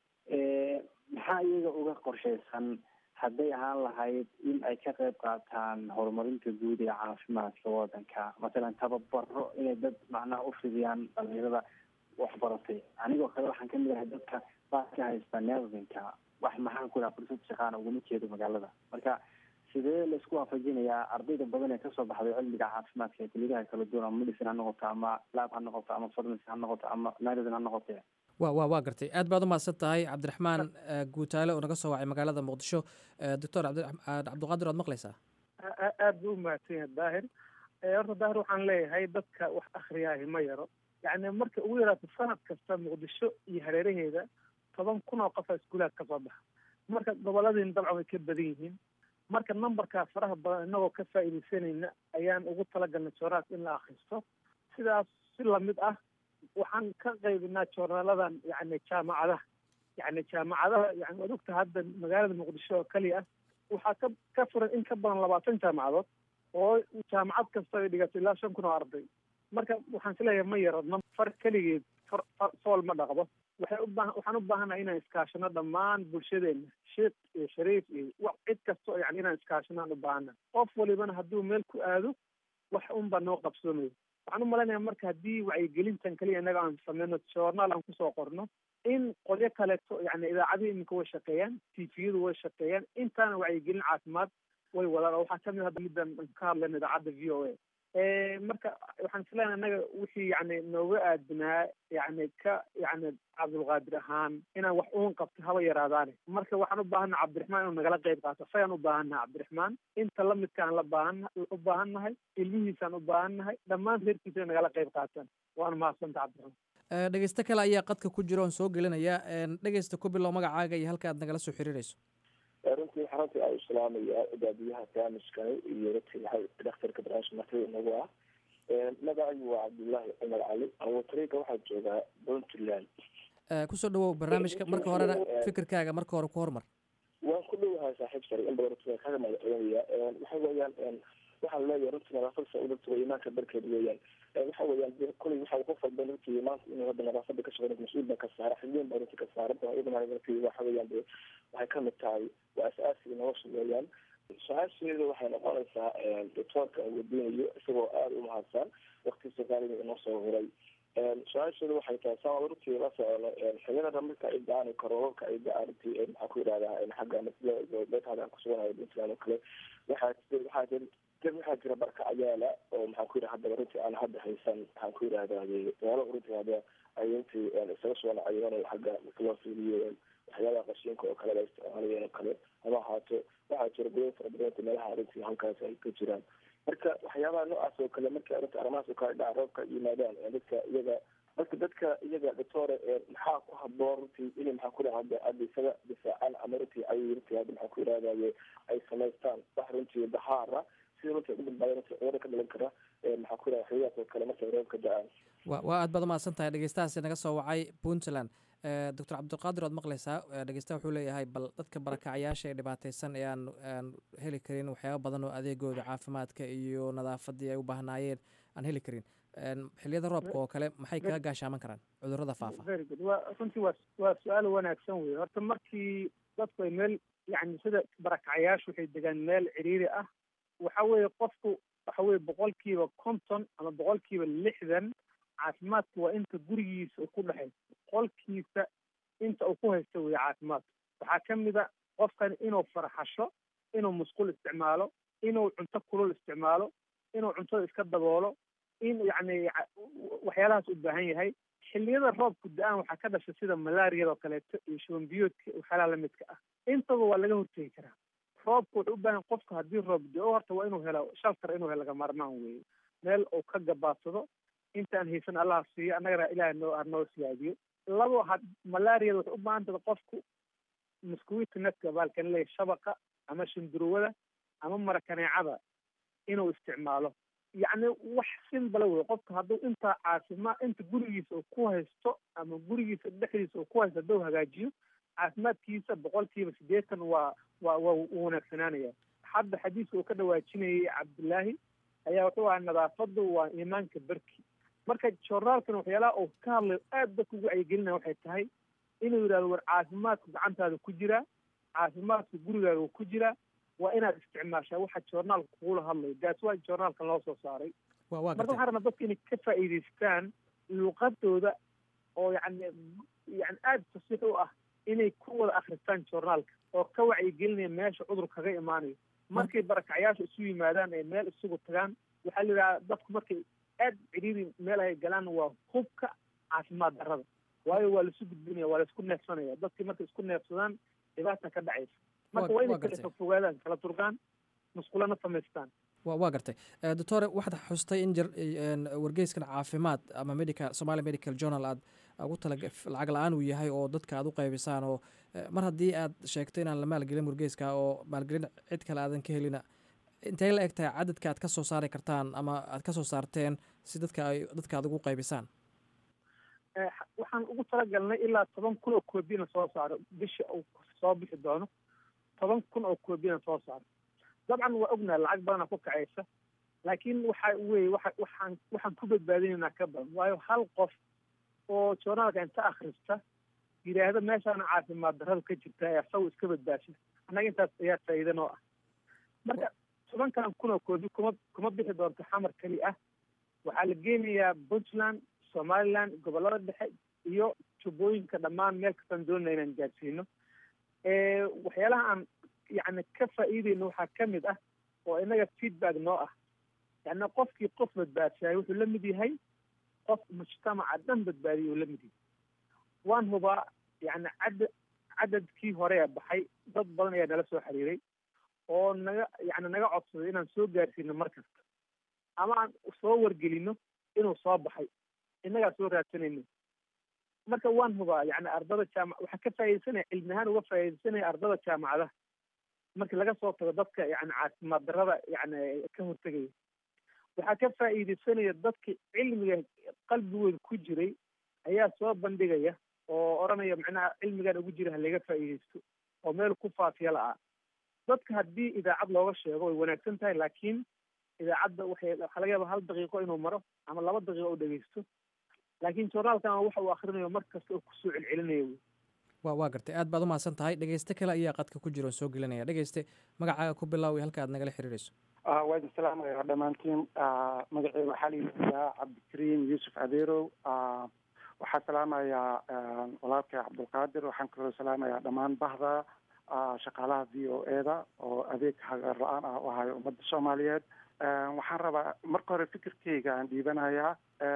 maxaa iyaga uga qorshaysan hadday ahaan lahayd in ay ka qayb qaataan horumarinta guud ee caafimaadka waddanka masalan tababaro inay dad macnaha u fidiyaan dhalinyarada waxbaratay anigoo kale waxaan kamid ahay dadka baa ka haysta nervinka wax maxaan ku dhaha fursad shaqaana uguma jeedo magaalada marka sidee laisku waafajinayaa ardayda badan ee kasoo baxday cilmiga caafimaadka ee kuliyadaha kala duwan ama medicine ha noqoto ama lab ha noqoto ama pharmacy ha noqoto ama medicine ha noqote wa wa waa gartay aad baad umahadsan tahay cabdiraxmaan guutaale oo naga soo wacay magaalada muqdisho doctor cabdiqaadir waad maqlaysaa aad buu umahadsan yahay daahir horta daahir waxaan leeyahay dadka wax akriyaahi ma yaro yacni marka ugu yaraato sanad kasta muqdisho iyo hareeraheeda toban kun oo qofa iskuulaad kasoo baxa marka goboladiina dabcan way ka badan yihiin marka numberkaa faraha badan inagoo ka faa'iidaysanayna ayaan ugu talagalnay jooraas in la akristo sidaas si lamid ah waxaan ka qaybinaa joornaaladan yani jaamacadaha yani jaamacadaha yani waad ogta hadda magaalada muqdisho oo keliya ah waxaa ka ka furan in ka badan labaatan jaamacadood oo jaamacad kasta ay dhigato ilaa shan kun oo arday marka waxaan isleeyahay ma yaro ma far keligeed far far fool ma dhaqdo waxay u baahan waxaan u baahannahay inaan iskaashano dhammaan bulshadeena sheekh iyo shariif iyo wa cid kastoo yani inaan iskaashano aan u baahannahay qof walibana hadduu meel ku aado wax unbaa noo qabsoomayo waxaan u malaynayaa marka haddii wacyigelintan keliya innaga aan sameyno journaal aan kusoo qorno in qolyo kaleeto yani idaacadihii iminka way shaqeeyaan tviyadu way shaqeeyaan intaana wacyigelin caafimaad way wadaan oo waxaa kamid hadda middan ka hadlayna idaacadda v o a marka waxaan islenahay annaga wixii yani nooga aadinaa yani ka yani cabdulqaadir ahaan inaan wax uun qabto haba yaraadaane marka waxaan u baahannaha cabdiraxmaan inuu nagala qayb qaato sayaan u baahannaha cabdiraxmaan inta lamidkaan la baahan u baahannahay ilmihiisaan u baahannahay dhammaan reerkiisa inay nagala qayb qaataan waana mahadsanta cabdiraxmaan dhegeysto kale ayaa qadka ku jira oon soo gelinaya dhegeysta ku bilow magacaaga iyo halka aad nagala soo xiriirayso runtii waxaa runtii aan islaamaya baabiyaha barnaamijkani iyo runtii waxaa dhakhtarka barnaamijka martida inagu ah magacaygu waa cabdullaahi cumar cali awatariga waxaa joogaa puntland kusoo dhawow barnaamijka marka horena fikirkaaga marka hore ku hormar waan ku dhowahay saaxiib sare in badan runtii kaga magaceynaya waxa weeyaan waxaan leeyahay runtii nadaafada sauudadta waa imaanka barkeed weeyaan waxa weeyaan kuley waxa qof walba runtii maanta inuu hadda nadaafada ka shaqeyn mas-uul baa ka saara xiliin baa runtii ka saaran iyadana runtii waxa weeyaan de waxay kamid tahay waa as-aasiga nolosha weeyaan su-aasheedu waxay noqonaysaa doctoorka aan weydiinayo isagoo aada u mahadsan waktiisa qaaliga inoo soo huray su-aasheedu waxay tahay saa runtii la socono xiliyada marka ay da-aan karoorka ay da-aan runtii maxaa ku yidhahdaa xagga meesha kusuganaya puntland oo kale waxaa waxaa dad waxaa jira barka ayaala oo maxaan ku yidhaha haddaba runtii aan hadda haysan maxaan ku yidhahdaye meelo runtii hadda ay runtii isaga soo nacayeen xagga marka loo fiiriyo waxyaabaha qashinka oo kale la isticmaalayeen oo kale ama ahaato waxaa jira goyn fara badan runtii meelaha runtii halkaas ay ka jiraan marka waxyaabaha noocaas oo kale marka runtii arrimahaas oo kale dhaca roobka yimaadaan dadka iyaga marka dadka iyaga doctore maxaa ku haboon runtii inay maxaa ku dhaha hadda hadda isaga difaacaan ama runtii ay runtii hadda maxaa ku yidhahdaye ay samaystaan wax runtii dahaara sida runtii ugu badbaada runtii cudurada ka dhalan kara maxaa ku yidhaha xiliyaas oo kale markay roobka da-aan wa waa aad baad umahadsan tahay dhegeystahaasi naga soo wacay puntland doctor cabdiqaadir oad maqleysaa dhegeystaha wuxuu leeyahay bal dadka barakacayaasha ee dhibaateysan ee aan aan heli karin waxyaaba badan oo adeegooda caafimaadka iyo nadaafadii ay u baahnaayeen aan heli karin xiliyada roobka oo kale maxay kaga gaashaaman karaan cudurada faafa very good wa runtii waa waa su-aal wanaagsan wey horta markii dadku ay meel yani sida barakacayaashu waxay degaan meel ciriiri ah waxa weeye qofku waxa weye boqolkiiba konton ama boqolkiiba lixdan caafimaadka waa inta gurigiisa uu ku dhexayso boqolkiisa inta uu ku haysto weye caafimaadka waxaa ka mid a qofkan inuu farxasho inuu musqul isticmaalo inuu cunto kulul isticmaalo inuu cuntada iska daboolo in yacni waxyaalahaas u baahan yahay xilliyada roobku da-aan waxaa ka dhasha sida malaariyada oo kaleeto iyo shuban biyoodka waxyaalaha lamidka ah intaba waa laga hortegi karaa roobku wuxuu u baahan qofku haddii roob da-o horta waa inuu helo shaltar inuu helo laga maarmaan weeye meel uu ka gabaadsado intaan haysan allaha siiyo annagana ilaah noo noo siyaadiyo labo ha malaariyada waxay u baahan tahay qofku muskuwita netka baalkan leeyahy shabaqa ama shindurwada ama marakaneecada inuu isticmaalo yacni wax simbala wey qofka hadduu intaa caafimaad inta gurigiisa uu ku haysto ama gurigiisa dhexdiisa uu ku haysto hadduu hagaajiyo caafimaadkiisa boqolkiiba siddeetan waa waa waa u wanaagsanaanaya hadda xadiiska uu ka dhawaajinayay cabdullaahi ayaa wuxuu ahaa nadaafadu waa iimaanka berki marka joornaalkan waxyaalaha uu ka hadlayo aad dadka ugu wacyigelinaya waxay tahay inuu yidhahdo war caafimaadku gacantaada ku jiraa caafimaadku gurigaaga ku jiraa waa inaad isticmaashaa waxa joornaalka kugula hadlayo gaas waa joornaalkan loo soo saaray marka waxaa rabnaa dadka inay ka faa'iidaystaan luqadooda oo yani yani aada fasiix u ah inay ku wada akristaan joornaalka oo ka wacyigelinaya meesha cudur kaga imaanayo markay barakacyaasha isu yimaadaan ee meel isugu tagaan waxaa la yidhaha dadku markay aad cidhiiri meel ay galaan waa hubka caafimaad darrada waayo waa laisu gudbinaya waa laisku neefsanaya dadkii markay isku neefsadaan dhibaata ka dhacaysa marka waa inay kala fogaadaan kala durgaan musqulana samaystaan wa waa gartay doctore waxaad xustay in jir wargeyskan caafimaad ama medical somali medical journal aad ugu tala lacag la-aan uu yahay oo dadka aad u qaybisaan oo mar haddii aad sheegto inaan la maalgelin wargeyska oo maalgelin cid kale aadan ka helina intay la eg tahay cadadka aad ka soo saari kartaan ama aad ka soo saarteen si dadka ay dadka aad ugu qaybisaan waxaan ugu talagalnay ilaa toban kun oo koobiyana soo saaro bisha uu soo bixi doono toban kun oo koobiyana soo saaro dabcan waa ognaha lacag badana ku kacaysa laakiin waxa weye waa waxaan waxaan ku badbaadinaynaa ka badan waayo hal qof oo journaalka inta akhrista yidhaahdo meeshaana caafimaad darrada ka jirta ee asagu iska badbaasha annaga intaas ayaa faa'iida noo ah marka tobankan kun oo koobi kuma kuma bixi doonto xamar keli ah waxaa la geenayaa puntland somaliland gobollada dhexe iyo jubbooyinka dhammaan meel kastaan doonayna inaan gaadsiino waxyaalaha aan yacni ka faa'iideyno waxaa ka mid ah oo inaga feedback noo ah yacni qofkii qof badbaadsaayay wuxuu la mid yahay qof mujtamaca dhan badbaadiyay uu la mid yahay waan hubaa yacni cadad cadadkii hore ee baxay dad badan ayaa nala soo xiriiray oo naga yacni naga codsaday inaan soo gaarsiino mar kasta ama aan soo wargelino inuu soo baxay innagaa soo raadsanayno marka waan hubaa yacni ardada jaamac waxaa ka faa'iidaysanaya cilmi ahaan uga faa'iidaysanaya ardada jaamacadaha markii laga soo tago dadka yacni caafimaad darrada yacni ka hortegaya waxaa ka faa'iidaysanaya dadka cilmiga qalbigooda ku jiray ayaa soo bandhigaya oo odhanaya macnaha cilmigan ugu jira ha laga faa'iidaysto oo meel ku faafiya la-ah dadka haddii idaacad looga sheego way wanaagsan tahay laakiin idaacadda waxay waxaa laga yaaba hal daqiiqo inuu maro ama laba daqiiqo u dhegeysto laakiin journaalkan waxa uu akrinayo mar kasta oo kusoo celcelinayo wey wa waa gartay aad baad umahadsan tahay dhegeyste kale ayaa qadka ku jira oo soo gelinaya dhegeyste magacaaga ku bilaawi halka aad nagala xiriirayso waa idin salaamaya dhammaantiin magaceyga waxaa la yidhahdaa cabdikariim yuusuf adeerow waxaa salaamayaa walaalkay cabdulqaadir waxaan kaloo salaamayaa dhammaan bahda shaqaalaha v o e da oo adeeg hagar la-aan ah u ahayo ummadda soomaaliyeed waxaan rabaa marka hore fikirkeyga aan dhiibanayaa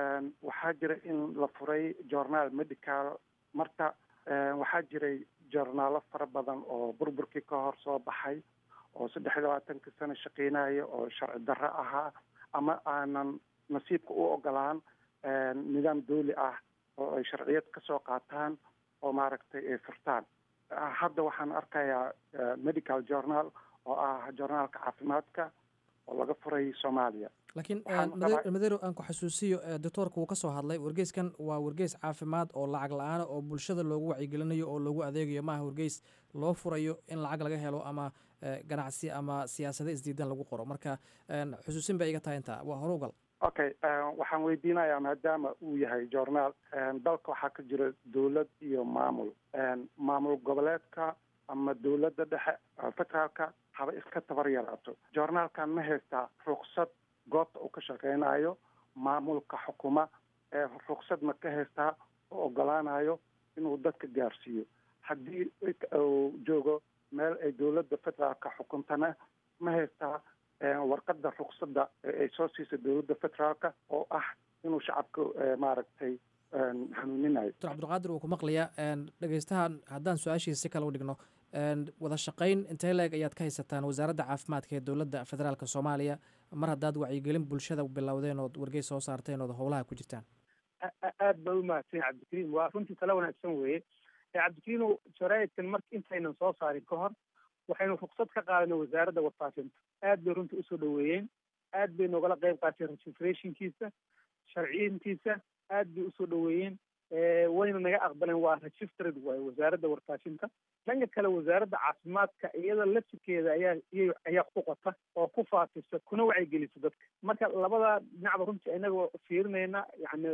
waxaa jira in la furay journaal medical marka waxaa jiray journaalo fara badan oo burburkii ka hor soo baxay oo saddex iyo labaatanka sano shaqeynaya oo sharci darro ahaa ama aanan nasiibka u ogolaan nidaam dooli ah oo ay sharciyad ka soo qaataan oo maaragtay ay furtaan hadda waxaan arkayaa medical journal oo ah journaalka caafimaadka oo laga furay soomaaliya laakiin madero aan ku xasuusiyo doctoorka wuu ka soo hadlay wargeyskan waa wargeys caafimaad oo lacag la-aana oo bulshada loogu wacyigelinayo oo loogu adeegayo maaha wargeys loo furayo in lacag laga helo ama ganacsi ama siyaasado isdiidan lagu qoro marka xusuusin bay iga tahay intaa waa horugal okay waxaan weydiinayaa maadaama uu yahay journaal dalka waxaa ka jira dowlad iyo maamul maamul goboleedka ama dowladda dhexe federaalka haba iska tabar yaraato journaalkan ma haystaa ruksad goobta uu ka shaqeynayo maamulka xukuma ee ruksad ma ka haystaa oo ogolaanayo inuu dadka gaarsiiyo haddii uu joogo meel ay dowladda federaalka xukuntana ma haystaa warqadda ruksada ay soo siisa dowladda federaalka oo ah inuu shacabka maaragtay hanuuninayo doctor cabdulqaadir wuu ku maqlayaa dhegeystahan haddaan su-aashiisa si kale u dhigno wada shaqayn intee leeg ayaad ka haysataan wasaaradda caafimaadka ee dowladda federaalka soomaaliya mar haddaad wacyigelin bulshada bilowdeen ood wargeys soo saarteen ood howlaha ku jirtaan aad baa u mahadsan cabdikariim waa runtii tala wanaagsan weeye cabdikariim jaraa'idkan marka intaynan soo saarin ka hor waxaynu ruksad ka qaadanay wasaaradda warfaafinta aad bay runtii usoo dhaweeyeen aad bay noogala qayb qaateen registrationkiisa sharciyintiisa aad bay usoo dhaweeyeen wayna naga aqbaleen waa registered waaye wasaaradda warfaafinta dhanka kale wasaaradda caafimaadka iyada laftirkeeda ayaa iy ayaa ku qota oo ku faafisa kuna wacyigelisa dadka marka labada dhinacba runtii inagoo fiirinayna yani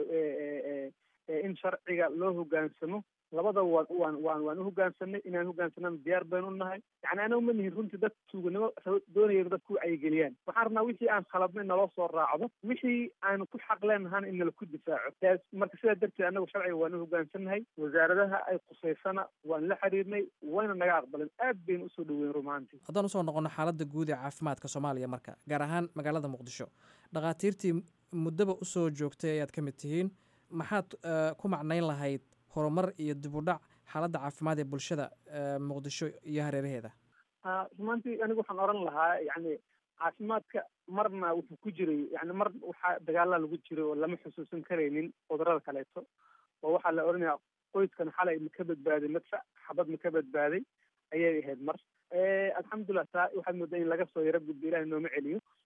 in sharciga loo hogaansamo labadaba waan waan waan waan u hogaansanay inaan hogaansanana diyaar baynu u nahay yani anagu ma nihin runtii dad tuuganimo doonayeen dad ku wacyigeliyaan waxaan rabnaa wixii aan khaladnay naloo soo raacdo wixii aan ku xaq leenahana in nala ku difaaco marka sidaa darteed anagu sharciga waan u hogaansannahay wasaaradaha ay qusaysana waan la xiriirnay wayna naga aqbaleen aad baynu usoo dhaweyn rumaantii haddaan usoo noqono xaaladda guud ee caafimaadka soomaaliya marka gaar ahaan magaalada muqdisho dhakhaatiirtii muddaba usoo joogtay ayaad ka mid tihiin maxaad ku macnayn lahayd horumar iyo dib u dhac xaaladda caafimaad ee bulshada muqdisho iyo hareeraheeda rumaantii anigu waxaan oran lahaa yani caafimaadka marna wuxuu ku jiray yani mar waxaa dagaalaa lagu jiray oo lama xusuusan karaynin cudurada kaleeto oo waxaa la oranaya qoyskan xalay ma ka badbaaday madfac xabad ma ka badbaaday ayay ahayd mar alxamdulilah taa waxaad moodaa in laga soo yaro gudbo ilahi nooma celiyo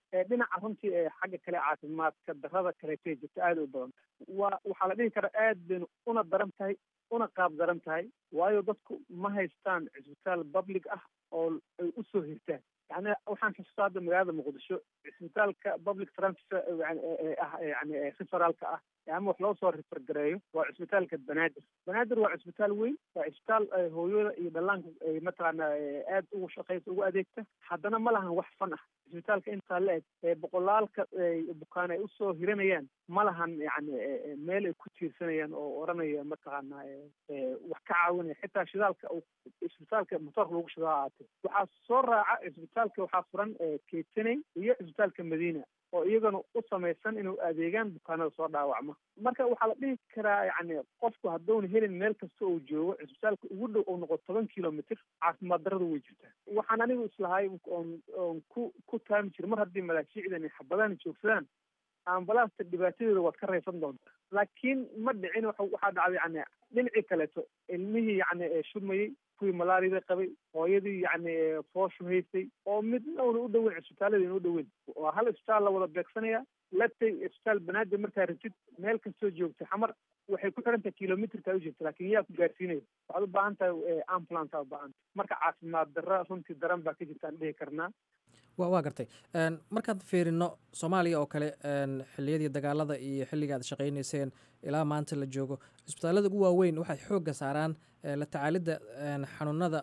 dhinaca runtii xagga kale caafimaadka darada kaleetay jirta aada u badan waa waxaa la dhihi karaa aad baynu una daran tahay una qaab daran tahay waayo dadku ma haystaan cisbitaal public ah oo ay usoo hirtaan yani waxaan xusuustaa hadda magaalada muqdisho cisbitaalka public transfer ah yani referaalka ah ama wax loo soo rifergareeyo waa cisbitaalka banaadir banaadir waa cisbitaal weyn waa cisbitaal hooyada iyo dhallaanka mataqaana aada ugu shaqeysa ugu adeegta haddana ma lahan wax fan ah cisbitaalka intaa la eg boqolaalka bukaan ay usoo hiranayaan ma lahan yani meel ay ku tiirsanayaan oo oranaya mataqaana wax ka caawinaya xitaa shidaalka cisbitaalka motoorka lagu shidaa ahaatee waxaa soo raaca cisbitaalka waxaa furan keysaney iyo cisbitaalka madiina oo iyagana u samaysan inuu adeegaan bukaanada soo dhaawacma marka waxaa la dhihi karaa yani qofku hadduuna helin meel kasta uu joogo cisbitaalka ugu dhow oo noqo toban kilomitr caafimaad daradu way jirtaa waxaan anigu islahay oon oon ku ku taami jira mar haddii malaajiicdan xabadahan joogsadaan ambalaasta dhibaatadeeda waad ka raysan doontaa laakiin ma dhicin waxaa dhacday yani dhinacii kaleeto ilmihii yani shurmayey kuwii malaariyada qabay hooyadii yani fooshu haysay oo midna una u dhoweyn cisbitaalada ina u dhoweyn waa hal isbitaal la wada beegsanaya latay isbitaal banaadir markaa ratid meel kastoo joogta xamar waxay ku xiran tahay kilomitrka u jirta laakiin yaa ku gaarsiinaya waxaad u baahan tahay ambulance aa u baahan tahay marka caafimaad darra runtii daran baa ka jirta aan dhihi karnaa wa waa gartay markaad fiirino soomaaliya oo kale xilliyadii dagaalada iyo xilliga aad shaqaynayseen ilaa maanta la joogo cisbitaallada ugu waaweyn waxay xoogga saaraan la tacaalidda xanuunada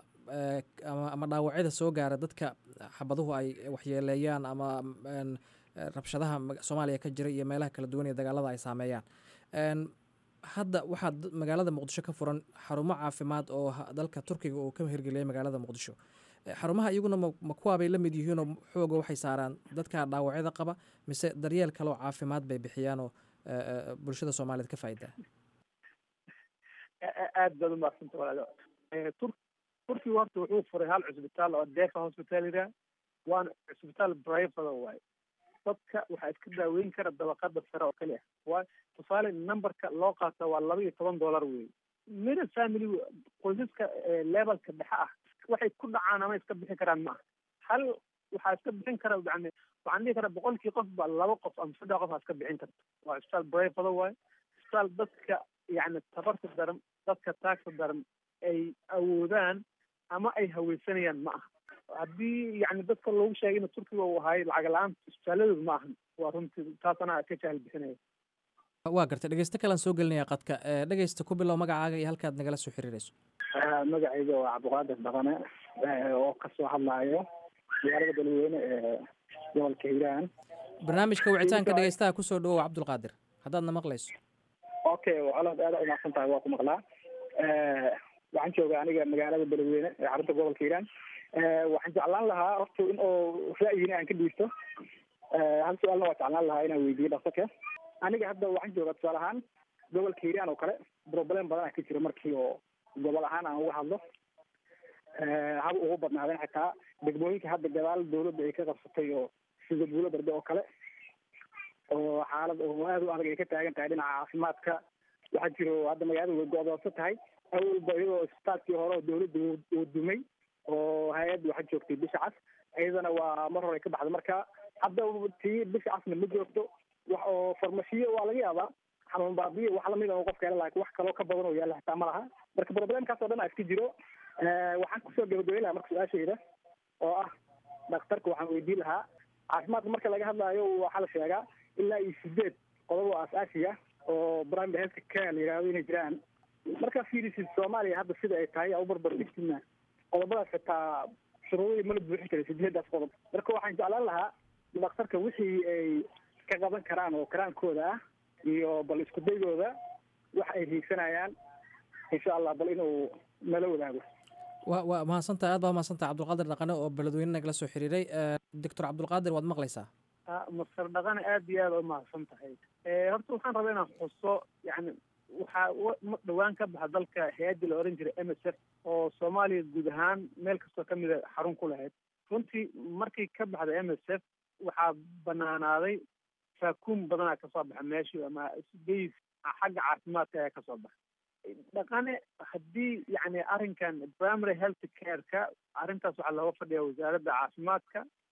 ama dhaawacyada soo gaara dadka xabaduhu ay waxyeeleeyaan ama rabshadaha soomaaliya ka jira iyo meelaha kala duwan ee dagaalada ay saameeyaan hadda waxaa magaalada muqdisho ka furan xarumo caafimaad oo dalka turkiga uu ka hirgeliyay magaalada muqdisho xarumaha iyaguna ma kuwaabay la mid yihiinoo xooga waxay saaraan dadka dhaawacyada qaba mise daryeel kaleoo caafimaad bay bixiyaanoo bulshada soomaaliyeed ka faa'idaa aad baad umaaqsanta walaalo turkiga horta wuxuu furay hal cusbitaal oo defa hospital yidhaha waana cusbitaal brivada waaye dadka waxaa iska daaweyn kara dabaqada sare oo keli ah waa tusaale numberka loo qaata waa laba iyo toban dollar wey mina family qoysaska levelka dhexe ah waxay ku dhacaan ama iska bixin karaan maaha hal waxaa iska bixin kara yani waxaan dhihi karaa boqolkii qof ba laba qof ama saddex qof aa iska bixin karta waa isbitaal brivada waaye isbitaal dadka yani tabarta daran dadka taagta daran ay awoodaan ama ay haweysanayaan ma aha haddii yani dadka loogu sheegay ina turkiga uu ahaay lacag la-aan isbitaaladooda ma ahan waa runtii taasana ka jahal bixinaya waa gartay dhegeysto kalaan soo gelinaya qadka dhegeysta ku bilow magacaaga iyo halkaad nagala soo xiriirayso magacayga waa cabdiqaadir dhaqane oo kasoo hadlaayo magaalada beledweyne ee gobolka hiiraan barnaamijka wicitaanka dhegeystaha kusoo dhawow cabdulqaadir haddaadna maqlayso okay colaad aada umaqsan tahay waa ku maqlaa waxaan jooga aniga magaalada beledweyne ee xarunta gobolka hiiraan waxaan jeclaan lahaa horta in oo ra'yina aan ka dhiibto hal su-aalna waa jeclaan lahaa inaan weydiiyo dhaqsaka aniga hadda waxaan joogaa tusaale ahaan gobolka hiiraan oo kale problem badan ah ka jira markii oo gobol ahaan aan uga hadlo haba ugu badnaadeen xitaa degmooyinka hadda gadaal dawladda ay ka qabsatay oo sida buulo darbe oo kale oo xaalad oo aad u adag ay ka taagan tahay dhinaca caafimaadka waxaa jiro hadda magaalada way go-doonsan tahay awalba iyadoo isbitaalkii hore oo dawladda uu dumay oo hay-adda waxaa joogtay bisha cas iyadana waa mar hore ka baxda marka hadda tii bisha casna ma joogto wax oo farmashiyo waa laga yaabaa xanuun baabiyo wax lamid oo qofka hela laakiin wax kaloo ka badan oo yaalla xitaa ma laha marka problemkaas oo dhan a iska jiro waxaan kusoo gabagabeyn lahaa marka su-aashayda oo ah dhakhtarka waxaan weydiin lahaa caafimaadka marka laga hadlaayo waxaa la sheegaa ilaa iyo sideed qodob oo asaasiga oo primary health care la yidhahdo inay jiraan markaa fiirisid soomaaliya hadda sida ay tahay u barbar dhigtina qodobadaas xitaa shuruudadii mala buuxin karay sideedaas qodob marka waxaan jeclaan lahaa dhakhtarka wixii ay ka qaban karaan oo karaankooda ah iyo bal isku daygooda wax ay hiigsanayaan insha allah bal inuu nala wadaago wa waa mahadsantahay aad baa mahadsantahay cabdulqaadir dhaqane oo beledweyne nagala soo xiriiray doctor cabdulqaadir waad maqlaysaa master dhaqane aad iyo aad u mahadsan tahay horta waxaan rabaa inaan xuso yani waxaa dhawaan ka baxa dalka hay-addii la oran jiray m s f oo soomaaliya guud ahaan meel kastoo kamida xarun ku lahayd runtii markii ka baxda m s f waxaa banaanaaday saakuun badanaa kasoo baxa meeshii ama bas xagga caafimaadka ayaa kasoo baxa dhaqane haddii yani arrinkan primary health care-ka arrintaas waxaa looga fadhiya wasaaradda caafimaadka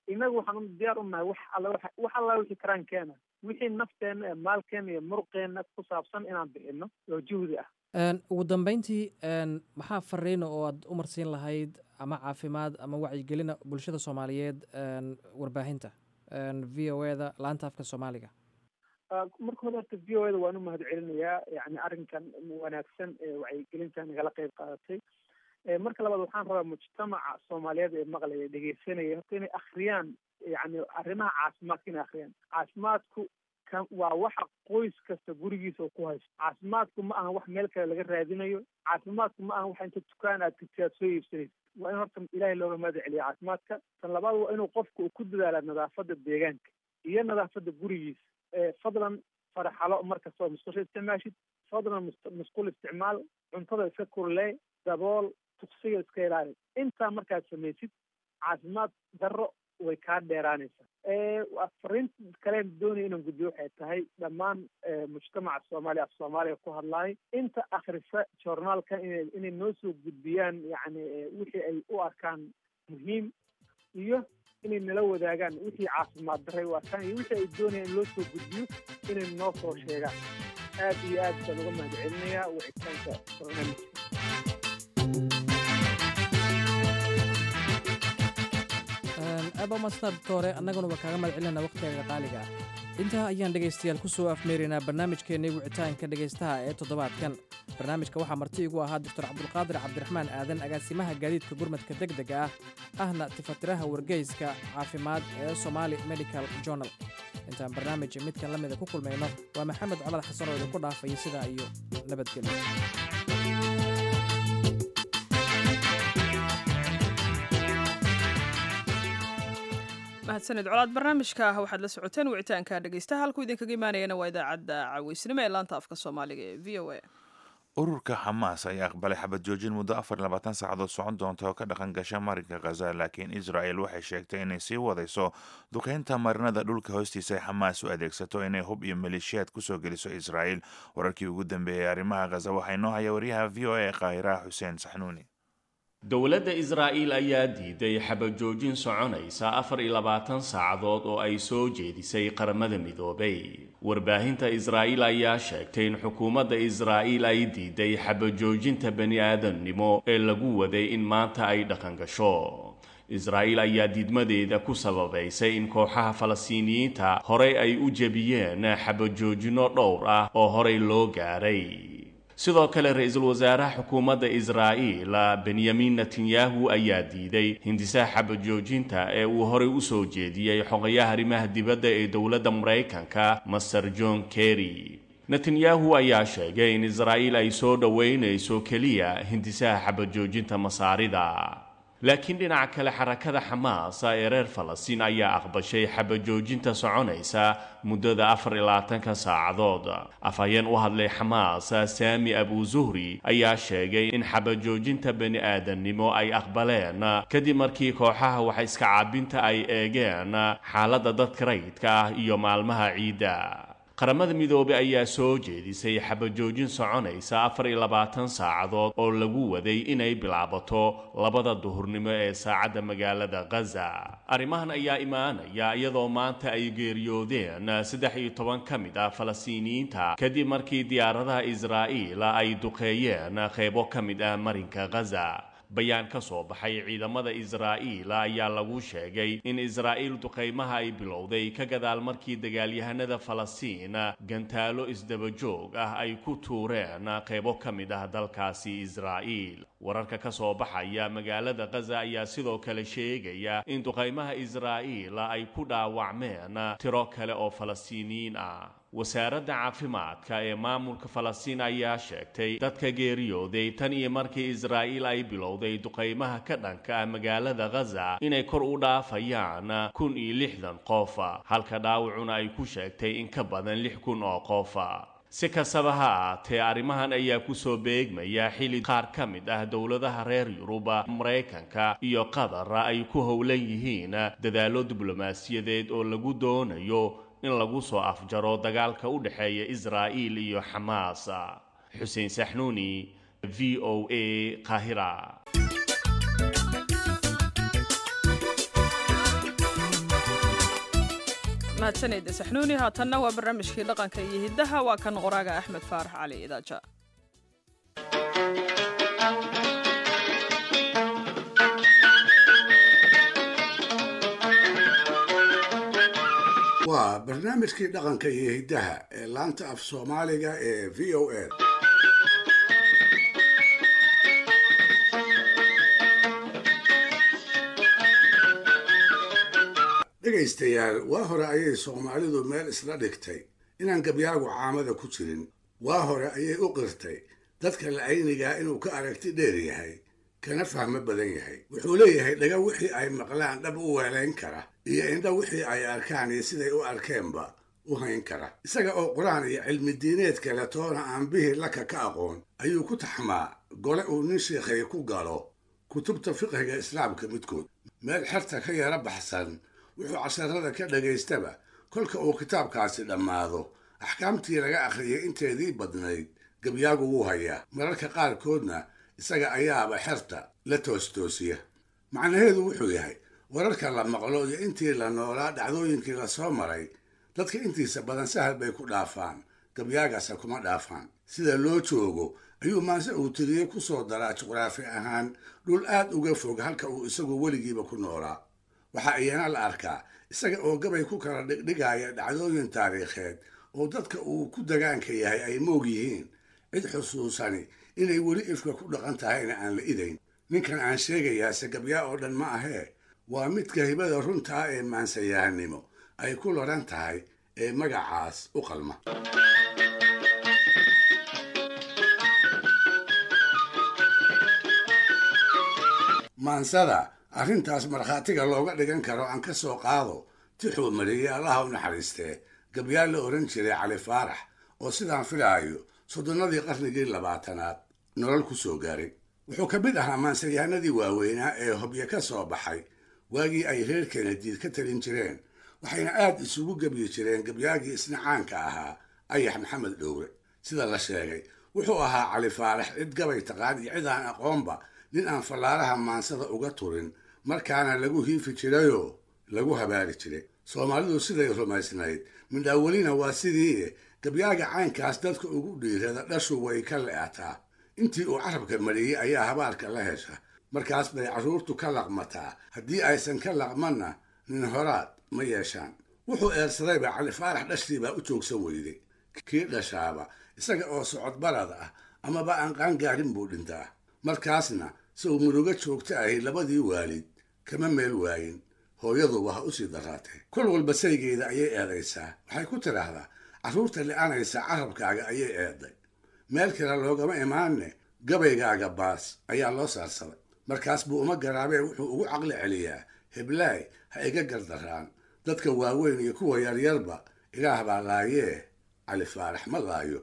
inagu waxaan diyaar u nahay wax alla wax alla wixii karaan keena wixii nafteena ee maalkeena iyo muruqeena ku saabsan inaan bixino oo juhdi ah ugu dambeyntii maxaa fariina oo aad u marsiin lahayd ama caafimaad ama wacyigelina bulshada soomaaliyeed warbaahinta v o e da laanta afka soomaaliga marka hore horta v o e da waan u mahad celinayaa yani arrinkan wanaagsan ee wacyigelinta nagala qeyb qaadatay marka labaad waxaan rabaa mujtamaca soomaaliyeed ee maqlaya dhegeysanaya horta inay akhriyaan yani arrimaha caafimaadka inay akhriyaan caafimaadku kan waa waxa qoys kasta gurigiisa ku haysto caafimaadku ma aha wax meel kale laga raadinayo caafimaadku ma aha wax inta dukaan aad tagti aad soo iibsanaysa waa in horta ilaahay looga mahad celiya caafimaadka tan labaad waa inuu qofku uu ku dadaala nadaafada deegaanka iyo nadaafada gurigiisa fadlan faraxalo markasta oo musqusho isticmaashid fadlan musqul isticmaal cuntada iska kurlee dabool tuksiga iska ilaali intaa markaad samaysid caafimaad darro way kaa dheeraanaysaa fariinta kaleen doonaya inaan gudbiyo waxay tahay dhammaan mujtamaca soomaaliya af soomaaliya ku hadlaay inta akhrisa journaalka ina inay noo soo gudbiyaan yani wixii ay u arkaan muhiim iyo inay nala wadaagaan wixii caafimaad darray u arkaan iyo wixii ay doonayaan in loo soo gudbiyo inay noo soo sheegaan aad iyo aad baan uga mahad celinayaa wicitaanka barnaamijka aad baa umaadsantaa doctore annaguna waa kaaga mahad celinayna wakhtigaga qaaliga ah intaa ayaan dhegaystayaal ku soo afmeeraynaa barnaamijkeennii wicitaanka dhegaystaha ee toddobaadkan barnaamijka waxaa marti igu ahaa doctor cabdulqaadir cabdiraxmaan aadan agaasimaha gaadiidka gurmadka deg dega ah ahna tifatiraha wargeyska caafimaad ee somaali medical journal intaan barnaamij midkan la mida ku kulmayno waa maxamed colad xasan oo idinku dhaafaya sidaa iyo nabadgelyo mahadsanid colaad barnaamijka waxaad la socoteen wicitaanka dhegeystaha halkuu idinkaga imaanayana waa idaacadda caweysnimo ee laanta afka soomaaliga ee v o a ururka xamaas ayaa aqbalay xabad joojin muddo afar iyo labaatan saacadood socon doonta oo ka dhaqan gasha marinka khaza laakiin israel waxay sheegtay inay sii wadayso duqeynta marinada dhulka hoostiisa ay xamaas u adeegsato inay hub iyo maleeshiyaad kusoo geliso israel wararkii ugu dambeeyey arrimaha khaza waxaa inoo haya wariyaha v o a ee qaahiraha xuseen saxnuuni dowladda israa'iil ayaa diiday xabajoojin soconaysa afar iyo labaatan saacadood oo ay soo jeedisay qaramada midoobay warbaahinta israa'iil ayaa sheegtay in xukuumadda israa'iil ay diiday xabajoojinta bani aadamnimo ee lagu waday in maanta ay dhaqan gasho israa'iil ayaa diidmadeeda ku sababaysay in kooxaha falastiiniyiinta horey ay u jebiyeen xabajoojinno dhowr ah oo horey loo gaaray sidoo kale ra-iisul wasaaraha xukuumadda israa'iil benyamin netanyahu ayaa diiday hindisaha xabajoojinta ee uu horey u soo jeediyey xogayaha arrimaha dibadda ee dowladda maraykanka master john kerry netanyahu ayaa sheegay in israa'iil ay soo dhoweynayso keliya hindisaha xabajoojinta masaarida laakiin dhinaca kale xarakada xamaas ee reer falastiin ayaa aqbashay xabajoojinta soconaysa muddada afar iyo labaatanka saacadood afhayeen u hadlay xamaas saami abu zuhri ayaa sheegay in xabajoojinta bani aadamnimo ay aqbaleen kadib markii kooxaha wax iska caabinta ay eegeen xaaladda dadka rayidka ah iyo maalmaha ciidda qaramada midoobey ayaa soo jeedisay xabajoojin soconaysa afar iyo labaatan saacadood oo lagu waday inay bilaabato labada duhurnimo ee saacadda magaalada khaza arrimahan ayaa imaanaya iyadoo maanta ay geeriyoodeen saddex iyo toban ka mid ah falastiiniyiinta kadib markii diyaaradaha israa'iil ay duqeeyeen qeybo ka mid ah marinka khaza bayaan ka soo baxay ciidamada israa'iil ayaa lagu sheegay in israa'iil duqaymaha ay bilowday ka gadaal markii dagaalyahanada falastiin gantaalo isdabajoog ah ay ku tuureen qaybo ka mid ah dalkaasi israa'iil wararka ka soo baxaya magaalada khaza ayaa sidoo kale sheegaya in duqaymaha israa'iil ay ku dhaawacmeen tiro kale oo falastiiniyiin ah wasaaradda caafimaadka ee maamulka falastiin ayaa sheegtay dadka geeriyooday tan iyo markii israa'iil ay bilowday duqaymaha ka dhanka ah magaalada khaza inay kor u dhaafayaan kun iyo lixdan qof halka dhaawacuna ay ku sheegtay in ka badan lix kun oo qof si kastaba ha aatee arrimahan ayaa kusoo beegmaya xili qaar ka mid ah dowladaha reer yuruba maraykanka iyo qatar ay ku howlan yihiin dadaallo diblomaasiyadeed oo lagu doonayo in lagu soo afjaro dagaalka u dhexeeya israa'iil iyo xamaas xuseen saxnuuni v o a qaahira mahadsanayda saxnuuni haatanna waa barnaamijkii dhaqanka iyo hiddaha waa kan qoraaga axmed faarax cali idaaja waa barnaamijkii dhaqanka iyo hiddaha ee laanta af soomaaliga ee v o a dhegaystayaal waa hore ayay soomaalidu meel isla dhigtay inaan gabyaagu caamada ku jirin waa hore ayay u qirtay dadka la'aynigaa inuu ka aragti dheer yahay kana fahmo badan yahay wuxuu leeyahay dhaga wixii ay maqlaan dhab u weelayn kara iyo indha wixii ay arkaan iyo siday u arkeenba u hayn kara isaga oo qur-aan iyo cilmi diineed kale toona aan bihii laka ka aqoon ayuu ku taxmaa gole uu nin sheikhay ku galo kutubta fiqhiga islaamka midkood meel xerta ka yara baxsan wuxuu casharada ka dhagaystaba kolka uu kitaabkaasi dhammaado axkaamtii laga akhriyay inteedii badnayd gabyaagu wuu hayaa mararka qaarkoodna isaga ayaaba xerta la toostoosiya macnaheedu wuxuu yahay wararka la maqlo iyo intii la noolaa dhacdooyinkii la soo maray dadka intiisa badan sahal bay ku dhaafaan gabyaagaasa kuma dhaafaan sida loo joogo ayuu maanse uu tiriyey ku soo daraa juqraafi ahaan dhul aad uga fog halka uu isagu weligiiba ku noolaa waxaa iyana la arkaa isaga oo gabay ku kala dhigdhigaya dhacdooyin taariikheed oo dadka uu ku dagaanka yahay ay moog yihiin cid xusuusani inay weli ifka ku dhaqan tahayna aan la idayn ninkan aan sheegayaase gabyaa oo dhan ma ahee waa midka hibada runtaa ee maansayahanimo ay ku laran tahay ee magacaas u qalma maansada arrintaas markhaatiga looga dhigan karo aan ka soo qaado tixuu mariyey allaha u naxariistee gabyaa la odhan jiray cali faarax oo sidaan filaayo soddonnadii qarnigii labaatanaad nolol ku soo gaaray wuxuu ka mid ahaa maansayahanadii waaweynaa ee hobyo ka soo baxay waagii ay reer kenadiid ka talin jireen waxayna aad isugu gebyi jireen gabyaagii isna caanka ahaa ayax maxamed dhowre sida la sheegay wuxuu ahaa cali faarax cid gabay taqaan iyo cid aan aqoonba nin aan fallaaraha maansada uga turin markaana lagu hiifi jirayoo lagu habaari jiray soomaalidu siday rumaysnayd midhaawelina waa sidii gabyaaga caynkaas dadka ugu dhiirada dhashu way ka le'ataa intii uu carabka mariyey ayaa habaarka la hesha markaas bay carruurtu ka laqmataa haddii aysan ka laqmanna nin horaad ma yeeshaan wuxuu eersadayba cali faarax dhashiibaa u joogsan weyday kii dhashaaba isaga oo socod barad ah amaba aan qaangaarin buu dhintaa markaasna si uu murugo joogto ahi labadii waalid kama meel waayin hooyaduba ha u sii daraatee kol walba saygeeda ayay eedaysaa waxay ku tidhaahdaa carruurta li'anaysa carabkaaga ayay eeday meel kale loogama imaanne gabaygaaga baas ayaa loo saarsaday markaas buu uma garaabee wuxuu ugu caqli celiyaa heblaay ha iga gardaraan dadka waaweyn iyo kuwa yaryarba ilaah baa laayee cali faarax ma laayo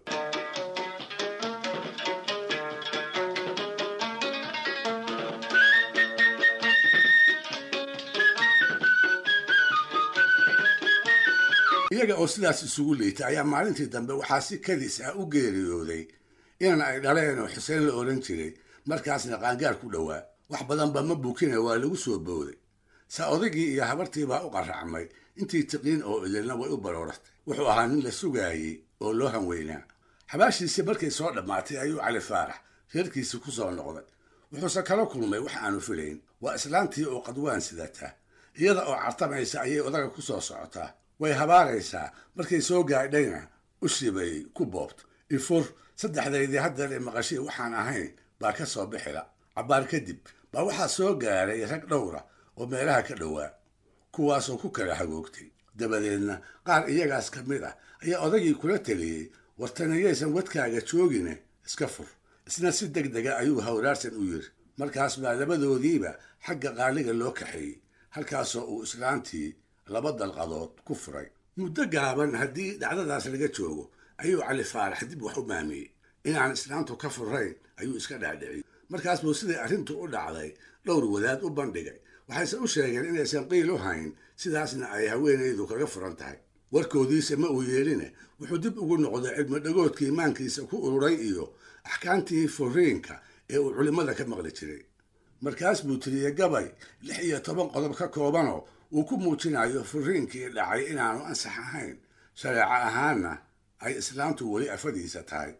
iyaga oo sidaas isugu liita ayaa maalintii dambe waxaa si kadis ah u geeriyooday inan ay dhaleen oo xuseen la odhan jiray markaasna qaangaar ku dhowaa wax badanba ma bukina waa lagu soo booday saa odaygii iyo habartiibaa u qarracmay intii tiqiin oo idilna way u barooratay wuxuu ahaa nin la sugaayey oo loo hanweynaa xabaashiisii markay soo dhammaatay ayuu cali faarax reerkiisii ku soo noqday wuxuuse kala kulmay wax aanu filayn waa islaantii oo qadwaan sidata iyada oo cartamaysa ayay odaga ku soo socotaa way habaaraysaa markay soo gaadhayna ushii bay ku boobta ifur saddexdaydii haddeer ee maqashii waxaan ahayn baa ka soo bixila cabbaar kadib baa waxaa soo gaaray rag dhowra oo meelaha ka dhowaa kuwaasoo ku kala hagoogtay dabadeedna qaar iyagaas ka mid ah ayaa odagii kula teliyey wartaniyaysan wadkaaga joogine iska fur isna si deg dega ayuu hawraarsan u yiri markaas baa labadoodiiba xagga qaaliga loo kaxeeyey halkaasoo uu islaantii laba dalqadood ku furay muddo gaaban haddii dhacdadaas laga joogo ayuu cali faarax dib wax u maamiyey inaan islaantu ka furayn ayuu iska dhaadhiciyey markaas buu siday arrintu u dhacday dhowr wadaad u bandhigay waxayse u sheegeen inaysan qiil u hayn sidaasna ay haweenaydu kaga furan tahay warkoodiisa ma uu yeeline wuxuu dib ugu noqday cidmo dhagoodkii maankiisa ku ururay iyo axkaamtii furiinka ee uu culimmada ka maqli jiray markaas buu tiriyey gabay lix iyo toban qodob ka koobanoo uu ku muujinayo furiinkii dhacay inaanu ansax ahayn shareeco ahaanna ay islaamtu weli afadiisa tahay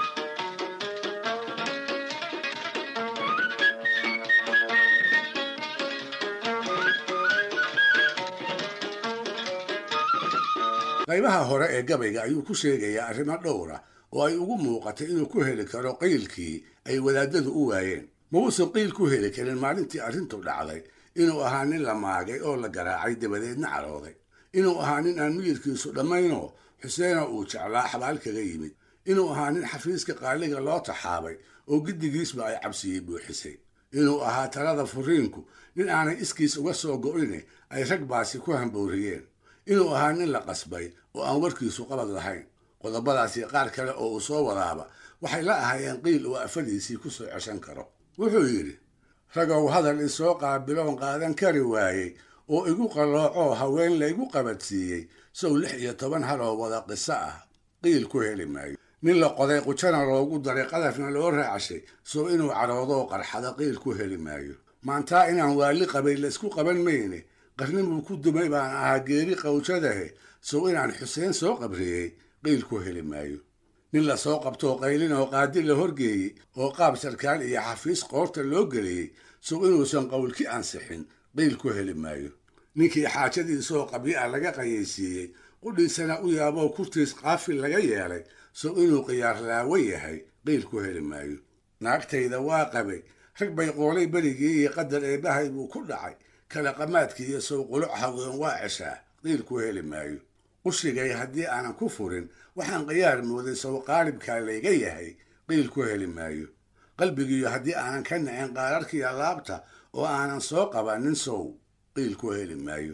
qaybaha hore ee gabayga ayuu ku sheegayaa arrimo dhowra oo ay ugu muuqatay inuu ku heli karo qiylkii ay wadaadadu u waayeen ma uusan qiil ku heli karin maalintii arrintu dhacday inuu ahaa nin la maagay oo la garaacay dabadeedna carooday inuu ahaa nin aan miyirkiisu dhammaynoo xuseena uu jeclaa xabaal kaga yimid inuu ahaa nin xafiiska qaaliga loo taxaabay oo giddigiisba ay cabsiyey buuxisay inuu ahaa talada furiinku nin aanay iskiis uga soo go'ine ay rag baasi ku hambooriyeen inuu ahaa nin la qasbay oo aan warkiisu qabad lahayn qodobadaasi qaar kale oo uu soo wadaaba waxay la ahaayeen qiil uu afadiisii ku soo ceshan karo wuxuu yidhi ragow hadal isoo qaabiloon qaadan kari waayey oo igu qalloocoo haween laygu qabadsiiyey sow lix iyo toban hal oo wada qiso ah qiil ku heli maayo nin la qoday qujana loogu daray qadafna loo raacashay sow inuu caroodoo qarxada qiil ku heli maayo maantaa inaan waali qabay laysku qaban mayne qarnibuu ku dumay baan ahaa geeri qawjadahe sow inaan xuseen soo qabriyey qiil ku heli maayo nin la soo qabtoo qaylin oo qaadi la horgeeyey oo qaab sarkaal iyo xafiis qoorta loo geliyey sow inuusan qowlki ansixin qiil ku heli maayo ninkii xaajadiisoo qabyo ah laga qayaysiiyey qudhiisana u yaaboo kurtiis qaafil laga yeelay sow inuu khiyaar laawo yahay qiil ku heli maayo naagtayda waa qabay rag bay qoolay berigii iyo qadar eebbahay buu ku dhacay kala qamaadkii iyo sow quluc haween waa ceshaa qiil ku heli maayo qushigay haddii aanan ku furin waxaan khiyaar mooday sow qaalibkaa layga yahay qiil ku heli maayo qalbigiiyo haddii aanan ka nacin qaararkiiyo laabta oo aanan soo qabanin sow qiil ku heli maayo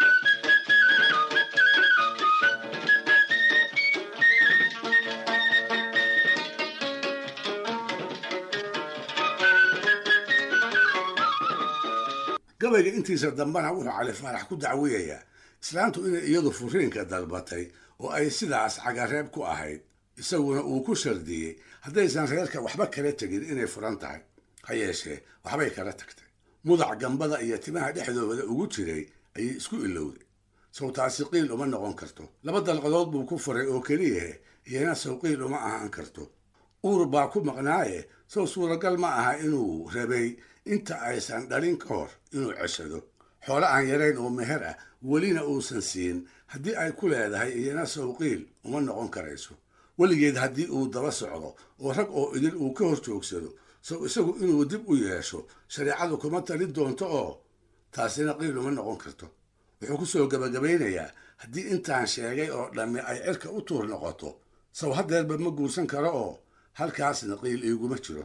gabayga intiisa dambena wuxuu cali faarax ku dacwiyayaa islaantu inay iyadu furiinka dalbatay oo ay sidaas cagareeb ku ahayd isaguna uu ku shardiyey haddaysan reerka waxba kala tegin inay furan tahay ha yeeshee waxbay kala tagtay mudac gambada iyo timaha dhexdooda ugu jiray ayay isku ilowday sawtaasi qiil uma noqon karto laba dalqadood buu ku furay oo keliyahe iyana saw qiil uma ahaan karto uur baa ku maqnaaye sow suuragal ma aha inuu rabay inta aysan dhalin ka hor inuu ceshado xoolo aan yarayn oo meher ah welina uusan siin haddii ay ku leedahay iyana sawqiil uma noqon karayso weligeed haddii uu daba socdo oo rag oo idin uu ka hor joogsado sow isagu inuu dib u yeesho shareecadu kuma talin doonto oo taasina qiil uma noqon karto wuxuu ku soo gebagabaynayaa haddii intaan sheegay oo dhammi ay cirka u tuur noqoto saw haddeerba ma guursan karo oo halkaasna qiil iiguma jiro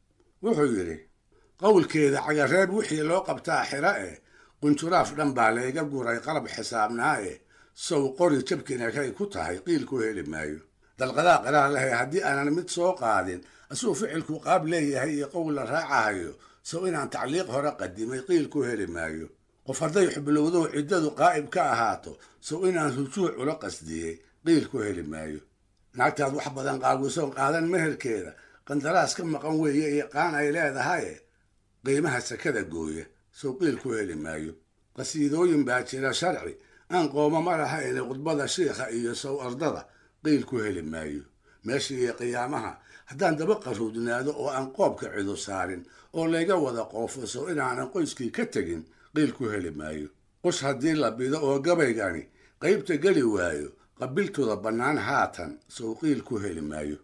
wuxuu yidhi qowlkeeda cagareeb wixii loo qabtaa xira eh qunjuraaf dhan baa layga guray qalab xisaabnaa eh sow qori jabkina kay ku tahay qiil ku heli maayo dalqadaa qaraar lehe haddii aanan mid soo qaadin asuu ficilku qaab leeyahay iyo qowl la raacahayo sow inaan tacliiq hore qadimay qiil ku heli maayo qof hadday xublowdow ciddadu qaa'ib ka ahaato sow inaan rujuuc ula qasdiyey qiil ku heli maayo naagtaad wax badan qaawisoon qaadan meherkeeda qandaraas ka maqan weeye iyo qaan ay leedahaye qiimaha sakada gooya sow qiil ku heli maayo qasiidooyin baa jira sharci aan qooma ma lahayne khudbada shiikha iyo sow ardada qiil ku heli maayo meesha iyo qiyaamaha haddaan daba qaruudnaado oo aan qoobka cidu saarin oo layga wada qoofaso inaanan qoyskii ka tegin qiil ku heli maayo qush haddii la bido oo gabaygani qaybta geli waayo qabiltooda bannaan haatan sow qiil ku heli maayo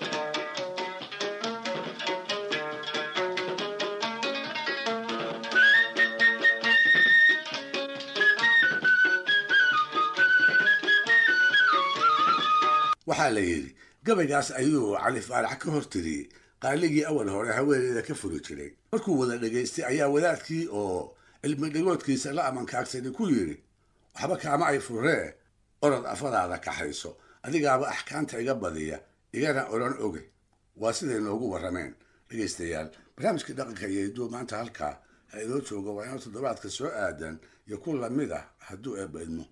waxaa la yidhi gabaygaas ayuu cali faarax ka hor tiriyey qaaligii awal hore haweeneyda ka furi jiray markuu wada dhegaystay ayaa wadaadkii oo cilmi dhigoodkiisa la amankaagsani ku yidhi waxba kaama ay furree orod afadaada kaxayso adigaaba axkaamta iga badiya igana odhan oge waa siday noogu warrameen dhegaystayaal barnaamijkii dhaqanka iyo hidduu maanta halkaa ha inoo jooga waa inoo toddobaadka soo aadan iyo ku lamid ah hadduu eebba idmo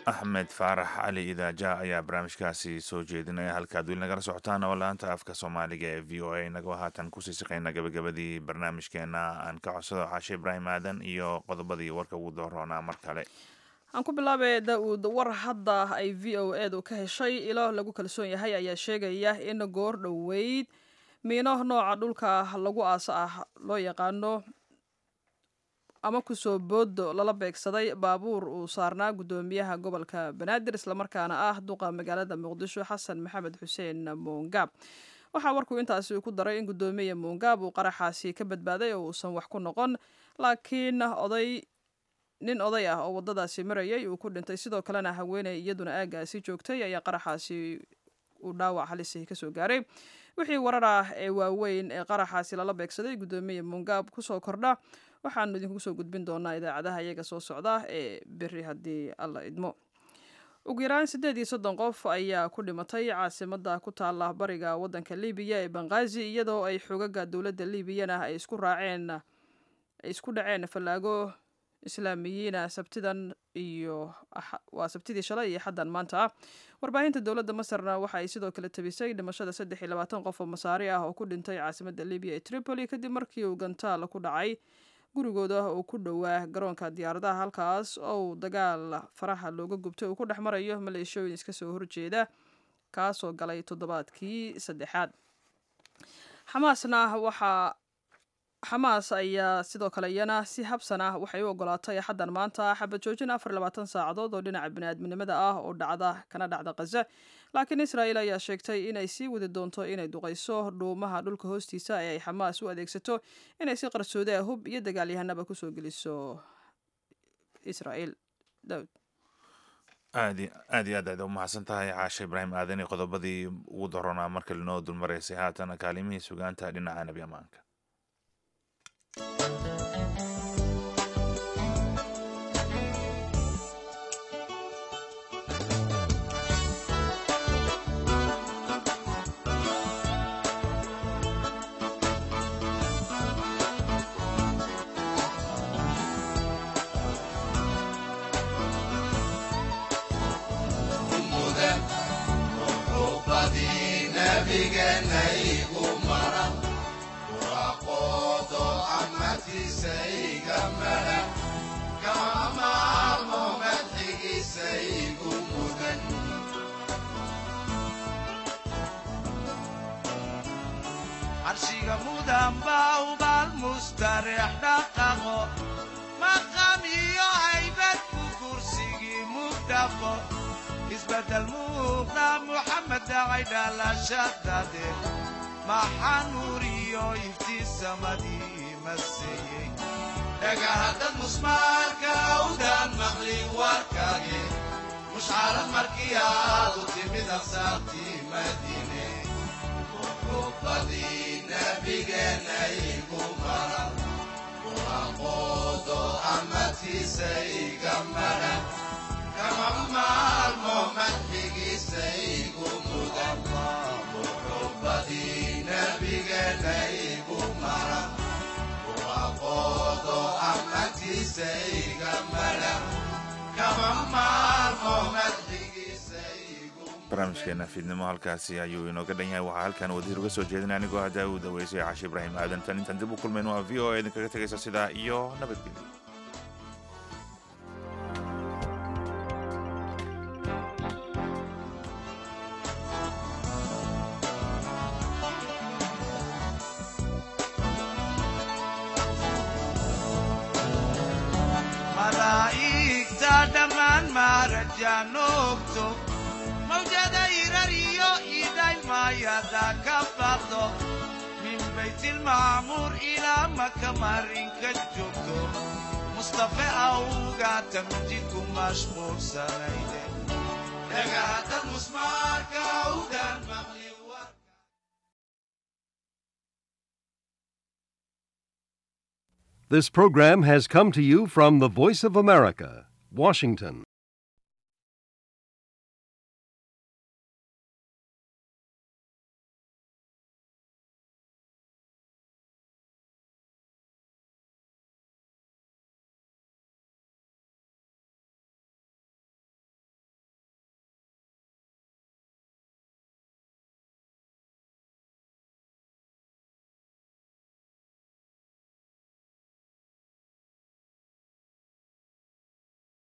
axmed faarax cali idaaja ayaa barnaamijkaasi soo jeedinaya halkaad weli nagala socotaan oo laanta afka soomaaliga ee v o a inagoo haatan kusii siqayna gabagabadii barnaamijkeena aan ka codsado xaashe ibraahim aadan iyo qodobadii warka ugu dooroonaa mar kale aan ku bilaabay da-uud war hadda ay v o edu ka heshay ilo lagu kalsoon yahay ayaa sheegaya in goor dhoweyd miino nooca dhulka lagu aasa ah loo yaqaano ama kusoo boodo lala beegsaday baabuur uu saarnaa guddoomiyaha gobolka banaadir islamarkaana ah duqa magaalada muqdisho xasan maxamed xuseen muungaab waxaa warkuu intaasi ku daray in guddoomiya muungaab uu qaraxaasi ka badbaaday oo uusan wax ku noqon laakiin oday nin oday ah oo wadadaasi marayay uu ku dhintay sidoo kalena haweeney iyaduna aagaasi joogtay ayaa qaraxaasi uu dhaawac halisi kasoo gaaray wixii warar ah ee waaweyn ee qaraxaasi lala beegsaday guddoomiya muungaab kusoo kordha waxaanu idinku soo gudbin doonaa idaacadaha iyaga soo socda ee beri haddii alla idmo ugu yaraan siddeed iyo soddon qof ayaa ku dhimatay caasimada ku taala bariga waddanka libiya ee banqaazi iyadoo ay xogaga dowladda libiyana ay isku raaceen ay isku dhaceen fallaago islaamiyiina sabtidan iyo waa sabtidii shalay iyo xaddan maanta ah warbaahinta dowladda masarna waxa ay sidoo kale tabisay dhimashada saddex iyo labaatan qof oo masaari ah oo ku dhintay caasimada libiya ee tripoli kadib markii uu gantaal ku dhacay gurigooda oo ku dhowaa garoonka diyaaradaha halkaas oo dagaal faraha looga gubtay uu ku dhex marayo maleeshooyin iska soo horjeeda kaasoo galay toddobaadkii saddexaad xamaasna waxaa xamaas ayaa sidoo kale iyana si habsan ah waxay u ogolaatay xaddan maanta xabad joojin afar labaatan saacadood oo dhinaca biniaadminimada ah oo dhacda kana dhacda khaza laakiin israa'iil ayaa sheegtay inay sii wadi doonto inay duqayso dhuumaha dhulka hoostiisa ee ay xamaas u adeegsato inay si qarsoode ah hub iyo dagaalyahanaba kusoo geliso israa'iil daawud aad aad iyo aad aad u mahadsan tahay caashe ibraahim aadan iyo qodobadii ugu daroonaa marka linoo dulmaraysay haatana kaalimihii sugaanta dhinaca nebi ammaanka carshiga mudan baa ubaal mustareex dhaqaqo maqam iyo haybad ku kursigii mugdhaqo isbeddel muuqda muxamed dhacay dhalashadade maxaa nuur iyo iftiisamadii maseeyey dhagahaddad musmaarka awdaan maqli warkage mushcarad markii aad u timid aqsaartii madiine rubadii nabigeenna igu maran waaqoodo amatiisa iga maran kama maalmo madxigiisa igu mudan rubadii nabigeenna igu maran waaqoodo amatiisa iga maran kama maalmo madxigiisa barnaamijkeena fiidnimo halkaasi ayuu inooga dhan yahay waxaa halkan wadiir uga soo jeedinay anigoo haddaa uu daweysay cashe ibraahim aadan tan intaan dib u kulmayn waa v o a idinkaga tegaysa sidaa iyo nabadgelyo malaa'igta dhammaan maarajaanoogto mawjada irariyo idhaymayada ka baqdo min baytilmacmuur ilaa maka marinka joogto mustafe awgaata mijidku mashquulsanayde dhagahaddad musmaarka awdaan maqli This program has come to you from the Voice of America, Washington.